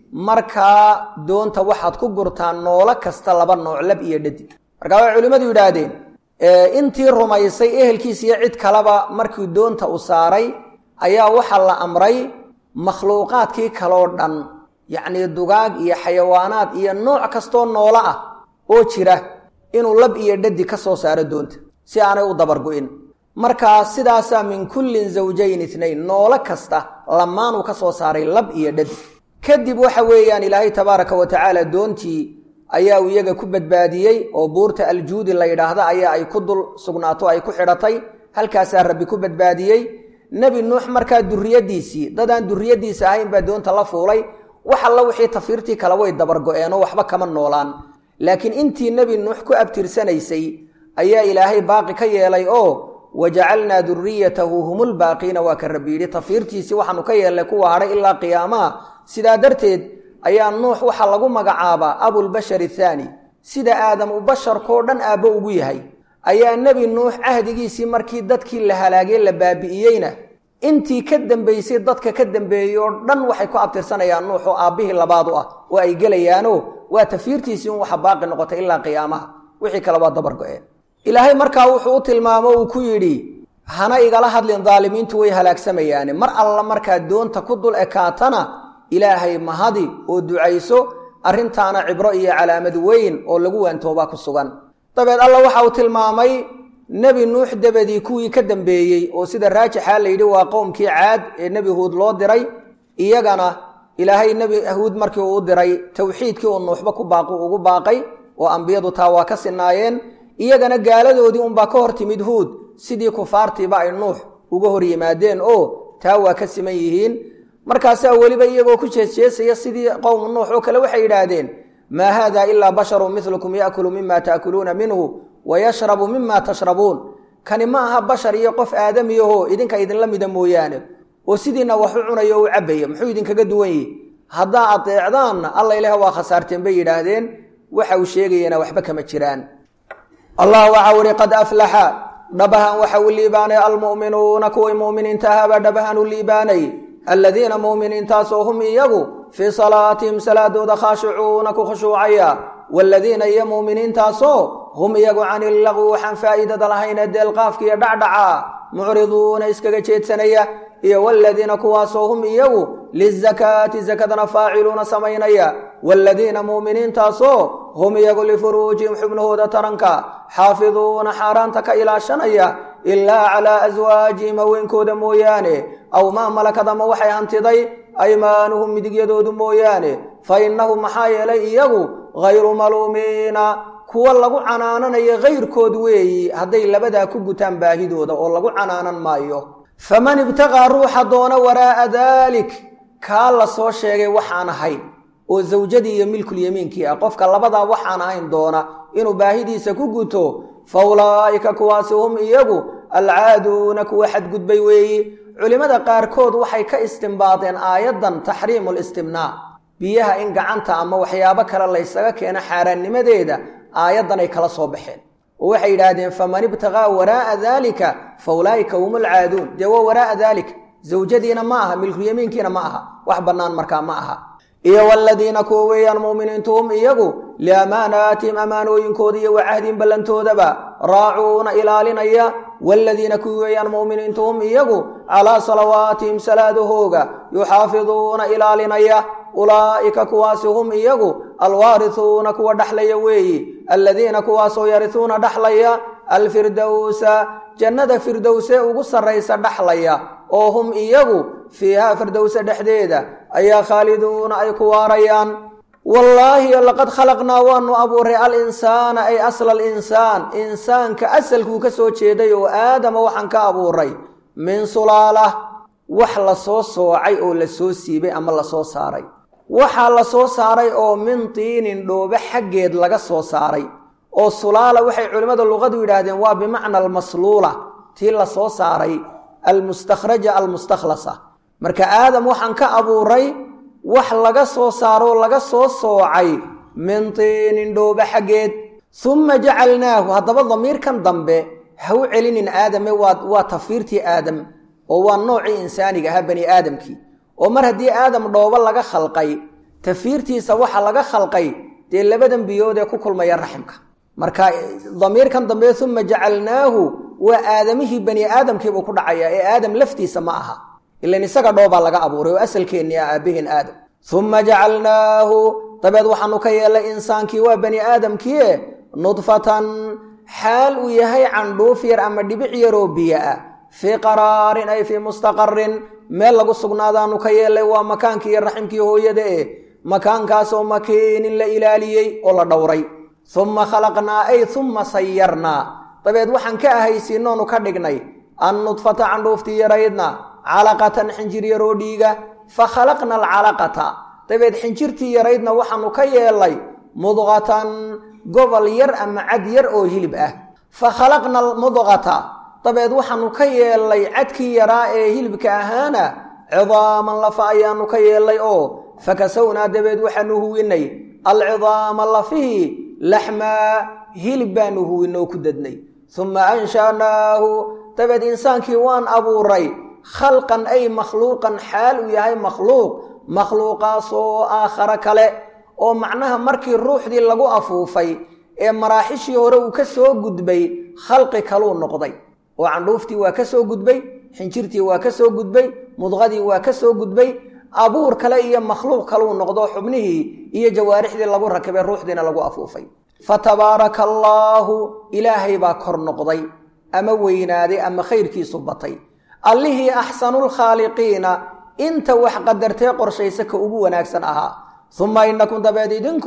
markaa doonta waxaad ku gurtaan noolo kasta laba nooc lab iyo dhadig markaa waxay culimmadu yidhaahdeen intii rumaysay ehelkiisiiyo cid kaleba markii doonta u saaray ayaa waxaa la amray makhluuqaadkii kaloo dhan yacnii dugaag iyo xayawaanaad iyo nooc kastoo noolo ah oo jira inuu lab iyo dhadig ka soo saaro doonta si aanay u dabargu'in markaa sidaasaa min kullin zawjayn itnayn noolo kasta lamaanuu ka soo saaray lab iyo dhadig kadib waxa weeyaan ilaahay tabaaraka wa tacaala doontii ayaa uu iyaga ku badbaadiyey oo buurta aljuudi la yidhaahda ayaa ay ku dul sugnaato ay ku xidhatay halkaasaa rabbi ku badbaadiyey nebi nuux markaa duriyadiisii dadaan duriyadiisa ahayn baa doonta la fuulay wax alla wixii tafiirtii kale way dabargo-eenoo waxba kama noolaan laakiin intii nebi nuux ku abtirsanaysay ayaa ilaahay baaqi ka yeelay oo wajacalnaa duriyatahu humulbaaqiina waa ka rabbi yidhi tafiirtiisii waxaanu ka yeelnay kuwa hadhay ilaa qiyaamaha sidaa darteed ayaa nuux waxaa lagu magacaabaa abulbashar athaani sida aadam u basharkoo dhan aabbo ugu yahay ayaa nebi nuux cahdigiisii markii dadkii la halaagay la baabi'iyeyna intii ka dambaysay dadka ka dambeeyey oo dhan waxay ku abtirsanayaan nuux oo aabbihii labaad u ah oo ay gelayaanoo waa tafiirtiisii un waxa baaqi noqotay ilaa qiyaamaha wixii kale waa dabargo-een ilaahay markaa wuxuu u tilmaamo uu ku yidhi hana igala hadlin daalimiintu way halaagsamayaane mar alla markaa doonta ku dul ekaatana ilaahay mahadi oo ducayso arrintaana cibro iyo calaamad weyn oo lagu waantoobaa ku sugan dabeed alla waxa uu tilmaamay nebi nuux dabadii kuwii ka dambeeyey oo sida raajixaa la yidhi waa qowmkii caad ee nebi huud loo diray iyagana ilaahay nebi huud markii uu u diray towxiidkii uu nuuxba ku baaqu ugu baaqay oo ambiyadu taa waa ka sinaayeen iyagana gaaladoodii unbaa ka hor timid huud sidii kufaartiiba ay nuux uga hor yimaadeen oo taa waa ka siman yihiin markaasaa weliba iyagoo ku jeesjeesaya sidii qowmu nuux oo kale waxay yidhaahdeen maa haada ilaa basharun milukum yaakulu mima taakuluuna minhu wa yashrabu mima tashrabuun kani ma aha bashar iyo qof aadamiyaho idinka idinla mida mooyaane oo sidiina wax u cunayo o u cabaya muxuu idinkaga duwan yihi haddaa adeecdaanna alla ilaah waa khasaarteen bay yidhaahdeen waxa uu sheegayana waxba kama jiraan allah waxau ihi qad aflaxa dhabahan waxa uu liibaanay almu'minuuna kuway mu'miniinta ahaabaa dhabahan u liibaanay aladiina mu'miniintaasoo hum iyagu fii salaatihim salaadooda khaashicuuna ku khushuucaya waaladiina iyo mu'miniintaasoo hum iyagu cani illagwi waxaan faa'iidada lahayne deelqaafka iyo dhacdhaca mucriduuna iskaga jeedsanaya iyo waaladiina kuwaasoo hum iyagu lizakaati sakadana faaciluuna samaynaya waaladiina mu'miniintaasoo hum iyagu lifuruujihim xubnahooda taranka xaafiduuna xaaraanta ka ilaashanaya ilaa calaa aswaajihim haweenkooda mooyaane aw maa malakad ama waxay hantiday aymaanuhum midigyadoodu mooyaane fa innahum maxaa yeelay iyagu hayru maluumiina kuwa lagu canaananayo kayrkood weeyi hadday labadaa ku gutaan baahidooda oo lagu canaanan maayo faman ibtaqaa ruuxa doona waraa'a daalik kaa la soo sheegay waxaan ahayn oo zawjadii iyo milkulyamiinkii ah qofka labadaa waxaan ahayn doona inuu baahidiisa ku guto fa ulaa'ika kuwaasi hum iyagu alcaaduuna kuwa xadgudbay weeyi culimmada qaarkood waxay ka istimbaadeen aayaddan taxriimu listimnaa biyaha in gacanta ama waxyaabo kale laysaga keeno xaaraannimadeeda aayaddan ay kala soo baxeen oo waxay yidhaahdeen faman ibtaqaa waraa'a daalika fa ulaa'ika hum alcaaduun dee waa waraa'a daalika zawjadiina ma aha milkulyamiinkiina ma aha wax bannaan markaa ma aha iyo waladiina kuwa weeyaan mu'miniintu hum iyagu liamaanaatihim ammaanooyinkooda iyo wacahdihim ballantoodaba raacuuna ilaalinaya waaladiina kuwi weeyaan mu'miniintu hum iyagu calaa salawaatihim salaadahooga yuxaafiduuna ilaalinaya ulaa'ika kuwaasi hum iyagu alwaarisuuna kuwa dhaxlaya weeyi aladiina kuwaasoo yarisuuna dhaxlaya alfirdowsa jannada firdowsee ugu sarraysa dhaxlaya oo hum iyagu fiihaa firdowse dhexdeeda ayaa khaaliduuna ay ku waarayaan wallaahi laqad khalaqnaa waanu abuuray alinsaana ay asla alinsaan insaanka asalkuu ka soo jeeday oo aadama waxaan ka abuuray min sulaalah wax la soo soocay oo la soo siibay ama la soo saaray waxaa la soo saaray oo min tiinin dhoobe xaggeed laga soo saaray oo sulaala waxay culimmada luqadu yidhaahdeen waa bimacna almasluula tii la soo saaray almustakhraja almustakhlasa marka aadam waxaan ka abuuray wax laga soo saaro oo laga soo soocay min tiinin dhoobe xaggeed summa jacalnaahu haddaba damiirkan dambe ha u celinin aadame waa waa tafiirtii aadam oo waa noocii insaaniga ahaa bani aadamkii oo mar haddii aadam dhoobo laga khalqay tafiirtiisa waxa laga khalqay dee labadan biyood ee ku kulmaya raximka marka damiirkan dambe uma jacalnaahu waa aadamihii bani aadamkiibuu ku dhacaya ee aadam laftiisa ma aha ilan isaga dhoobaa laga abuuray oo asalkeennii ah aabaheen aadam uma jacalnaahu dabeed waxaanu ka yeelay insaankii waa bani aadamkiie nudfatan xaal uu yahay candhuuf yar ama dhibic yaroo biyo ah fii qaraarin ay fii mustaqarin meel lagu sugnaadaanu ka yeelay waa makaankii iyo raximkii hooyada eh makaankaasoo makiinin la ilaaliyey oo la dhowray uma khalaqnaa ay uma sayarnaa dabeed waxaan ka ahaysiinoonu ka dhignay an nudfata candhuuftii yaraydna calaqatan xinjir yaroo dhiiga fa khalaqna alcalaqata dabeed xinjirtii yaraydna waxaanu ka yeelay mudqatan gobol yar ama cad yar oo hilib ah fa khalaqna almudqata dabeed waxaanu ka yeelay cadkii yaraa ee hilibka ahaana cidaaman lafa ayaanu ka yeelay oo fakasawnaa dabeed waxaanu huwinay alcidaama lafihii laxmaa hilib baanu huwinay oo ku dadnay uma anshaanaahu dabeed insaankii waan abuuray khalqan ay makhluuqan xaal uu yahay makhluuq makhluuqaasoo aakhare kale oo macnaha markii ruuxdii lagu afuufay ee maraaxishii hore uu ka soo gudbay khalqi kaluu noqday oo candhuuftii waa ka soo gudbay xinjirtii waa ka soo gudbay mudqadii waa ka soo gudbay abuur kale iyo makhluuq kaluu noqdo xubnihii iyo jawaarixdii lagu rakibay ruuxdiina lagu afuufay fa tabaaraka allaahu ilaahay baa kor noqday ama weynaaday ama khayrkiisu batay allihii axsanulkhaaliqiina inta wax qadartee qorshaysa ka ugu wanaagsan ahaa uma inakum dabeed idinku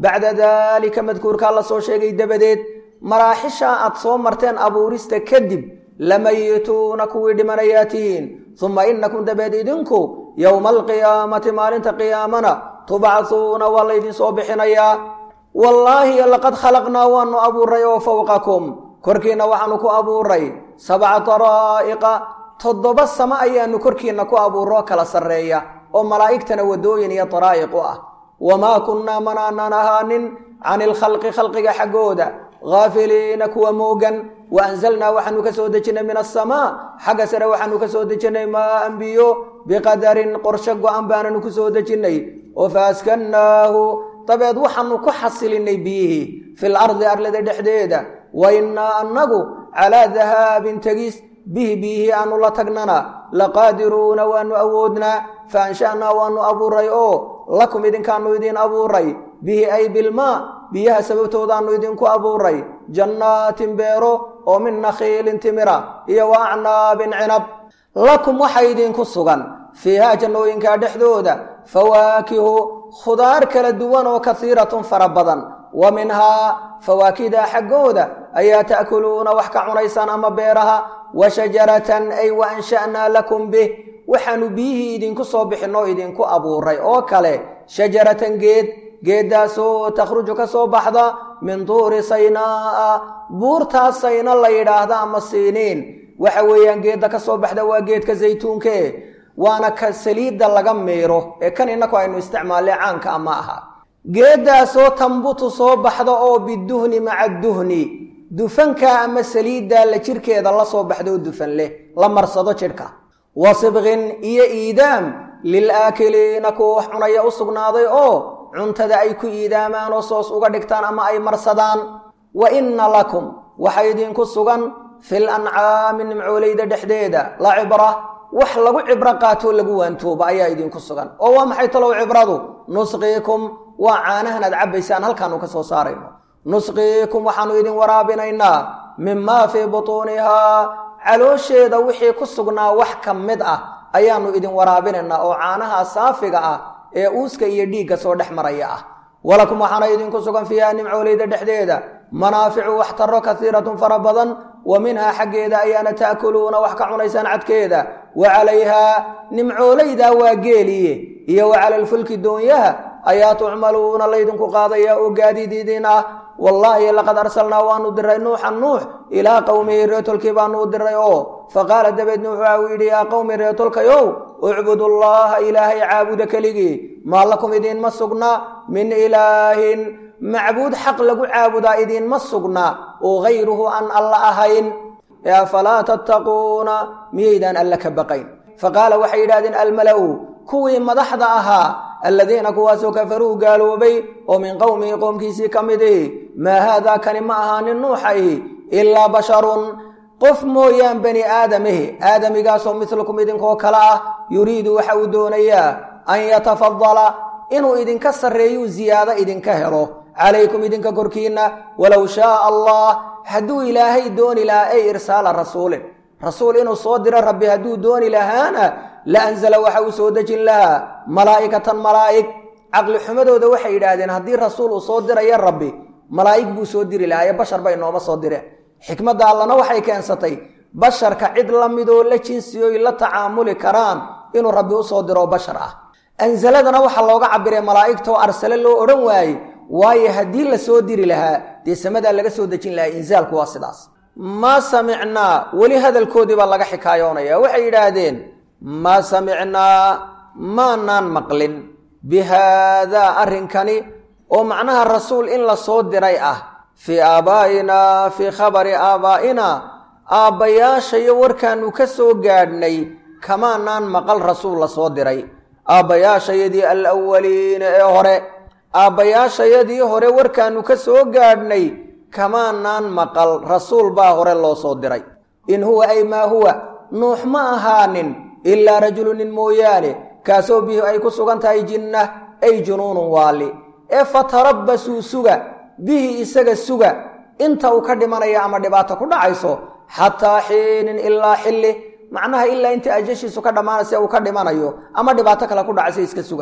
bacda daalika madkuurkaa la soo sheegay dabadeed maraaxishaa aad soo marteen abuurista kadib lamayituuna kuwii dhimanayaa tihiin uma inakum dabeed idinku yowma alqiyaamati maalinta qiyaamana tubcahuuna waa laydin soo bixinayaa wallaahi laqad khalaqnaa waanu abuuray oo fowqakum korkiinna waxaanu ku abuuray sabca daraa'iqa toddoba samo ayaanu korkiinna ku abuuroo kala sarreeya oo malaa'igtana waddooyin iyo daraa'iq u ah wamaa kunnaa manaanaan ahaanin cani ilkhalqi khalqiga xaggooda haafiliina kuwa moogan wa anzalnaa waxaanu ka soo dejinnay min asamaa xagga sare waxaanu ka soo dejinnay maaan biyo biqadarin qorsho go-an baananu ku soo dejinnay oo faaskannaahu dabeed waxaanu ku xasilinay biyihii fil ardi arlada dhexdeeda wa innaa annagu calaa dahaabin tegis bihi biyihii aanu la tagnana laqaadiruuna waanu awoodnaa fa ansha'naa waanu abuuray oo lakum idinkaanu idiin abuuray bihi ay bilmaa biyaha sababtoodaanu idinku abuuray jannaatin beero oo min nakhiilin timira iyo wa acnaabin cinab lakum waxa idinku sugan fiihaa jannooyinkaa dhexdooda fawaakihu khudaar kala duwan oo kasiiratun fara badan wa minhaa fawaakida xaggooda ayaa ta'kuluuna wax ka cunaysaan ama beeraha wa shajaratan ay wa ansha'naa lakum bih waxaanu biyihii idinku soo bixinoo idinku abuuray oo kale shajaratan geed geeddaasoo takhruju ka soo baxda min tuuri saynaa'a buurtaas sayna la yidhaahda ama siiniin waxa weeyaan geedda ka soo baxda waa geedka saytuunke waana ka saliidda laga miiro ee kan innaku aynu isticmaalle caanka ama aha geeddaasoo tambutu soo baxda oo biduhni maca duhni dufanka ama saliidda la jirhkeeda la soo baxda oo dufan leh la marsado jidhka wa sibqin iyo iidaam lilaakiliina kuwa wax cunaya u sugnaaday oo cuntada ay ku iidaamaan oo soos uga dhigtaan ama ay marsadaan wa inna lakum waxa idinku sugan fil ancaami nimcoolayda dhexdeeda la cibra wax lagu cibro qaatoo lagu waantooba ayaa idinku sugan oo waa maxay talow cibradu nusqiikum waa caanahan aad cabbaysaan halkaanu ka soo saarayno nusqiikum waxaanu idin waraabinaynaa mimaa fii butuunihaa caloosheeda wixii ku sugnaa wax ka mid ah ayaannu idin waraabinaynaa oo caanaha saafiga ah ee uuska iyo dhiigga soo dhex maraya ah walakum waxaana idinku sugan fiiha nimcoolayda dhexdeeda manaaficu waxtaro kasiiratun fara badan wa minhaa xaggeeda ayaana ta'kuluuna wax ka cunaysaan cadkeeda wa calayhaa nimcoolaydaa waa geeliye iyo wa cala alfulki doonyaha ayaa tucmaluuna laydinku qaadaya oo gaadiid idin ah wallaahi laqad arsalnaa waanu diray nuuxan nuux ilaa qowmihi reetolkii baanu u diray oo faqaala dabeed nuux waxa uu yidhi yaa qowmi reetolkayow ucbudu llaha ilaahay caabuda keligii maa lakum idiinma sugna min ilaahin macbuud xaq lagu caabudaa idiinma sugna oo hayruhu aan alla ahayn ee afalaa tattaquuna miyaydaan alla ka baqayn faqaala waxay yidhahdeen almala'u kuwii madaxda ahaa aladiina kuwaasoo kafaruu gaaloobay oo min qowmihi qoomkiisii ka midi maa haadaa kani ma ahaanin nuuxahi ilaa basharun qof mooyaan bani aadamihi aadamigaasoo midlukum idinkoo kale ah yuriidu waxa uu doonayaa an yatafadala inuu idinka sarreeyuu ziyaado idinka helo calaykum idinka korkiinna walow shaaa allah hadduu ilaahay dooni lahaa ay irsaala rasuulin rasuul inuu soo diro rabbi hadduu dooni lahaana la anzala waxa uu soo dejin lahaa malaa'ikatan malaa'ig caqli xumadooda waxay yidhaahdeen haddii rasuul uu soo diraya rabbi malaa'ig buu soo diri lahaa ee bashar bay nooma soo direen xikmadda allana waxay keensatay basharka cid la midoo la jinsiyoy la tacaamuli karaan inuu rabbi u soo diro bashar ah ansaladana waxaa looga cabiray malaa'igtoo arsale loo odhan waaye waayo haddii la soo diri lahaa dee samadaa laga soo dejin lahaa insaalku waa sidaas maa samicnaa weli hadalkoodii baa laga xikaayoonaya waxay yidhaahdeen maa samicnaa maanaan maqlin bi haadaa arrinkani oo macnaha rasuul in la soo diray ah fii aabaa'inaa fii khabari aabaa'inaa aabbayaashayo warkaannu ka soo gaadhnay kamaanaan maqal rasuul la soo diray aabbayaashayadii alawaliina ee hore aabbayaashayadii hore warkaannu ka soo gaadhnay kamaanaan maqal rasuul baa hore loo soo diray in huwa ay maa huwa nuux ma ahaanin ilaa rajulu nin mooyaane kaasoo bihi ay ku sugan tahay jinnah ay junuunun waali ee fatarabbasuu suga bihi isaga suga inta uu ka dhimanaya ama dhibaato ku dhacayso xataa xiinin ilaa xilli macnaha ilaa inta ajashiisu ka dhammaanaysa uu ka dhimanayo ama dhibaato kale ku dhacaysa iska suga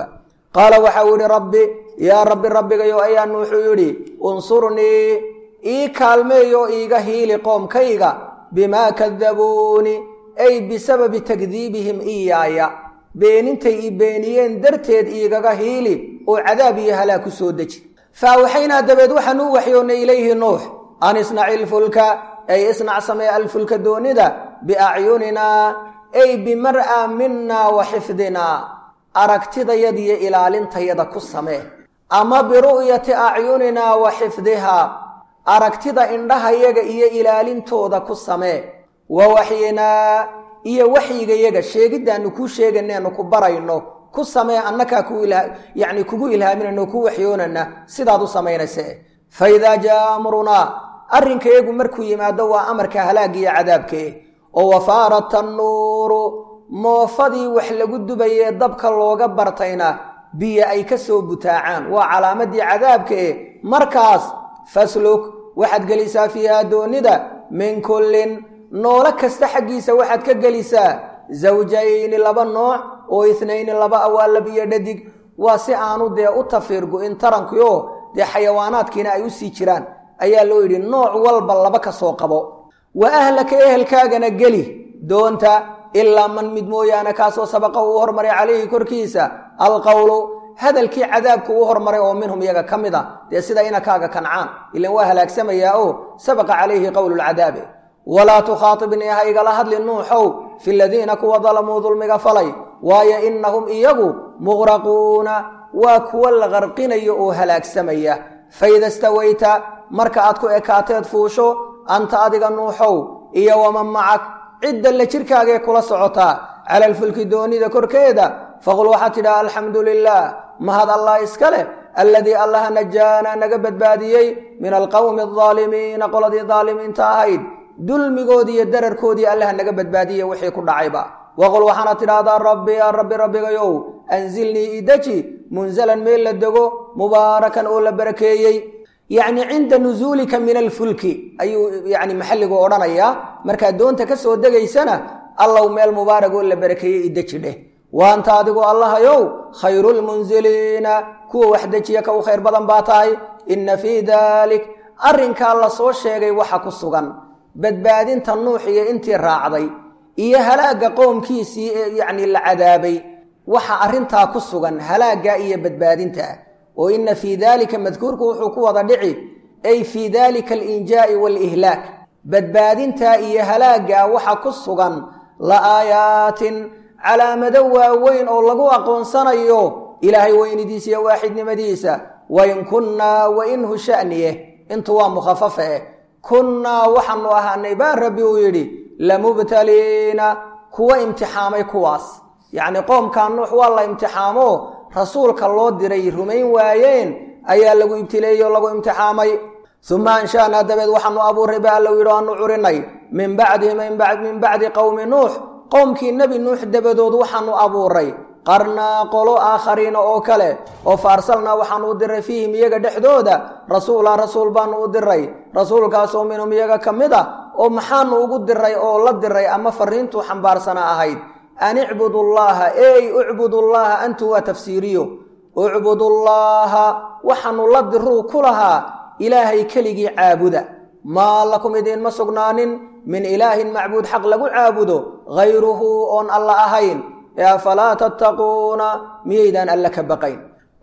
qaala waxa uu yidhi rabbi yaa rabbi rabbigayo ayaa nuuxuu yidhi unsurnii ii kaalmeeyo iiga hiili qoomkayga bimaa kadabuuni ay bisababi takdiibihim iyaaya beenintay i beeniyeen darteed iigaga hiili oo cadaab iyo halaag ku soo deji fa awxaynaa dabeed waxaan u waxyoonnay ilayhi nuux an isnaci ilfulka ay isnac samee alfulka doonida biacyuninaa ay bimar'a minaa wa xifdinaa aragtidayadiyo ilaalintayada ku samee ama biru'yati acyuninaa wa xifdihaa aragtida indhahayaga iyo ilaalintooda ku samee wa waxyinaa iyo waxyigayaga sheegiddaannu kuu sheeganeenu ku barayno ku samee annakaa yani kugu ilhaaminayno ku waxyoonana sidaad u samaynayse fa idaa jaa amrunaa arrinkayagu markuu yimaado waa amarka halaagiyo cadaabkee oo wafaara tannuuru moofadii wax lagu dubayee dabka looga bartayna biyo ay ka soo butaacaan waa calaamadii cadaabkae markaas fasluk waxaad gelisaa fiihaa doonida min kullin noolo kasta xaggiisa waxaad ka gelisaa zawjayni laba nooc oo itnayni laba awaalab iyo dhadig waa si aanu dee u tafiirgu-in tarankioo dee xayawaanaadkiina ay u sii jiraan ayaa loo yidhi nooc walba laba ka soo qabo wa ahlaka ehelkaagana geli doonta ilaa man mid mooyaane kaasoo sabaqa uu hormaray calayhi korkiisa alqowlu hadalkii cadaabka uu hormaray oo minhum iyaga ka mid a dee sida inakaaga kancaan ilan waa halaagsamayaa oo sabaqa calayhi qowlulcadaabe walaa tukhaatibnii ha igala hadli nuuxow fi ladiina kuwa dalamuu dulmiga falay waayo innahum iyagu muqraquuna waa kuwa la qarqinayo oo halaagsamaya faida stawayta marka aad ku ekaateed fuusho anta adiga nuuxow iyo waman macak cidda la jirkaagee kula socotaa cala alfulki doonida korkeeda faqul waxaad tidhaha alxamdu lilaah mahad allah iska leh alladii allaha najaana naga badbaadiyey min alqowmi aldaalimiina qoladii daalimiinta ahayd dulmigoodii iyo dararkoodii allaha naga badbaadiye wixii ku dhacayba waqul waxaana tidhaahdaa rabbi yaa rabbi rabbigayow anzilnii ideji munzalan meel la dego mubaarakan oo la barakeeyey yacni cinda nusuulika min alfulki ayuu yani maxalligu odhanayaa markaad doonta ka soo degaysana allow meel mubaarag oo la barakeeyey ideji dheh waanta adigu allahayow khayrulmunziliina kuwa wax dejiya ka u khayr badan baa tahay inna fii daalik arrinkaa la soo sheegay waxa ku sugan badbaadinta nuux iyo intii raacday iyo halaagga qoomkiisii ee yacni la cadaabay waxa arrintaa ku sugan halaagga iyo badbaadinta oo inna fii daalika madkuurku wuxuu ku wada dhici ay fii daalika alinjaa'i waalihlaak badbaadintaa iyo halaagga waxa ku sugan la aayaatin calaamado waaweyn oo lagu aqoonsanayo ilaahay weynidiisa iyo waaxidnimadiisa wain kunnaa wainhu sha'niye intu waa mukhafafa eh kunnaa waxaanu ahaanay baa rabbi uu yidhi lamubtaliina kuwa imtixaamay kuwaas yacni qoomkaa nuux waa la imtixaamo rasuulka loo diray rumayn waayeen ayaa lagu ibtileeyey oo lagu imtixaamay uma anshaanaa dabeed waxaanu abuuray ba alla yidhi aanu curinay min bacdihi min bacdi qowmi nuux qowmkii nebi nuux dabadood waxaanu abuuray qarnaa qolo aakhariina oo kale oo fa arsalnaa waxaanu u diray fiihim iyaga dhexdooda rasuula rasuul baanu u diray rasuulkaasoo minhum iyaga ka mid a oo maxaanu ugu diray oo la diray ama fariintuu xambaarsana ahayd an icbudu llaha ey ucbudu llaha antu waa tafsiiriyo ucbudu llaaha waxaanu la diruu ku lahaa ilaahay keligii caabuda maa lakum idiinma sugnaanin min ilaahin macbuud xaq lagu caabudo hayruhu oon alla ahayn ee afalaa tattaquuna miyaydaan alle ka baqayn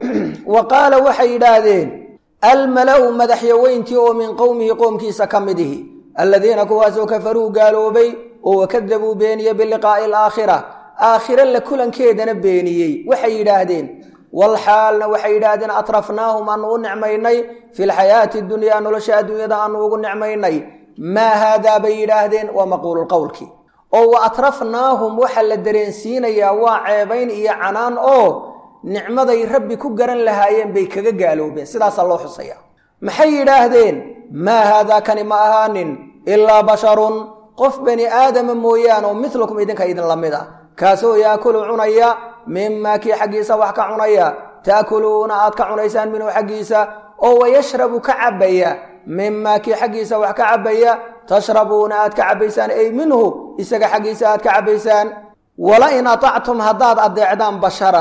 wa qaala waxay yidhaahdeen almala'u madaxyaweyntii oo min qowmihi qoomkiisa ka mid ihi alladiina kuwaasoo kafaruu gaaloobay oo wakadabuu beeniye biliqaa'i alaakhira aakhire la kulankeedana beeniyey waxay yidhaahdeen walxaalna waxay yidhaahdeen atrafnaahum aanu u nicmaynay fi lxayaati dunyaa nolosha adduunyada aanu ugu nicmaynay maa haadaa bay yidhaahdeen waa maquululqowlki oo wa atrafnaahum waxa la dareensiinayaa waa ceebayn iyo canaan oo nicmaday rabbi ku garan lahaayeen bay kaga gaaloobeen sidaasaa loo xusaya maxay yidhaahdeen maa haadaa kani ma ahaanin ilaa basharun qof bani aadama mooyaane oo milukum idinka idinla mid a kaasoo yaakulu cunaya mimaa kii xaggiisa wax ka cunaya taakuluuna aad ka cunaysaan minhu xaggiisa oo wayashrabu ka cabbaya mimaa kii xaggiisa wax ka cabbaya tashrabuuna aad ka cabbaysaan ay minhu isaga xaggiisa aad ka cabbaysaan wala in atactum haddaad addeecdaan basharan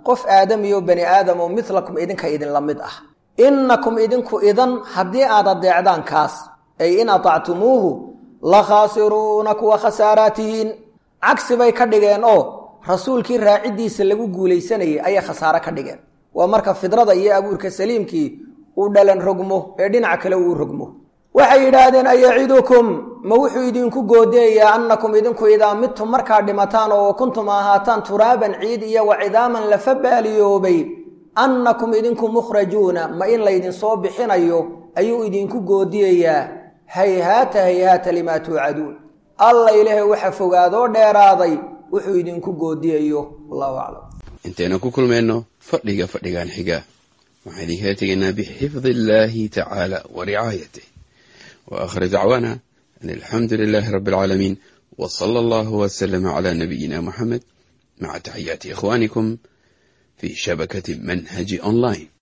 qof aadamiyo bani aadam oo midlakum idinka idinla mid ah innakum idinku idan haddii aad adeecdaan kaas ay in atactumuuhu la khaasiruuna kuwa khasaaraatihiin cagsi bay ka dhigeen oo rasuulkii raaciddiisa lagu guulaysanayay ayay khasaare ka dhigeen waa marka fidrada iyo abuurka saliimkii uu dhalan rogmo ee dhinac kale uu rogmo waxay yidhaahdeen ayacidukum ma wuxuu idinku goodeeyaa annakum idinku idaa midtum markaa dhimataan oo kuntum ahaataan turaaban ciid iyo wa cidaaman lafa baaliyoobay annakum idinku mukhrajuuna ma in laydinsoo bixinayo ayuu idinku goodiyayaa hayhaata hayhaata limaa tuucaduun alla ilaahay waxa fogaadoo dheeraaday wuxuu idinku goodiyayo wallahu aclam intaynu ku kulmayno fadhiga fadhigan xiga waxaan idinkala tegaynaa bixifdi illaahi tacaala wa ricaayatih wa aakhir dacwaana an alxamdu lilaahi rabbi alcaalamiin wa sala allahu wasalama calaa nabiyina muxamed maca taxiyaati ikhwaanikum fi shabakati manhaji online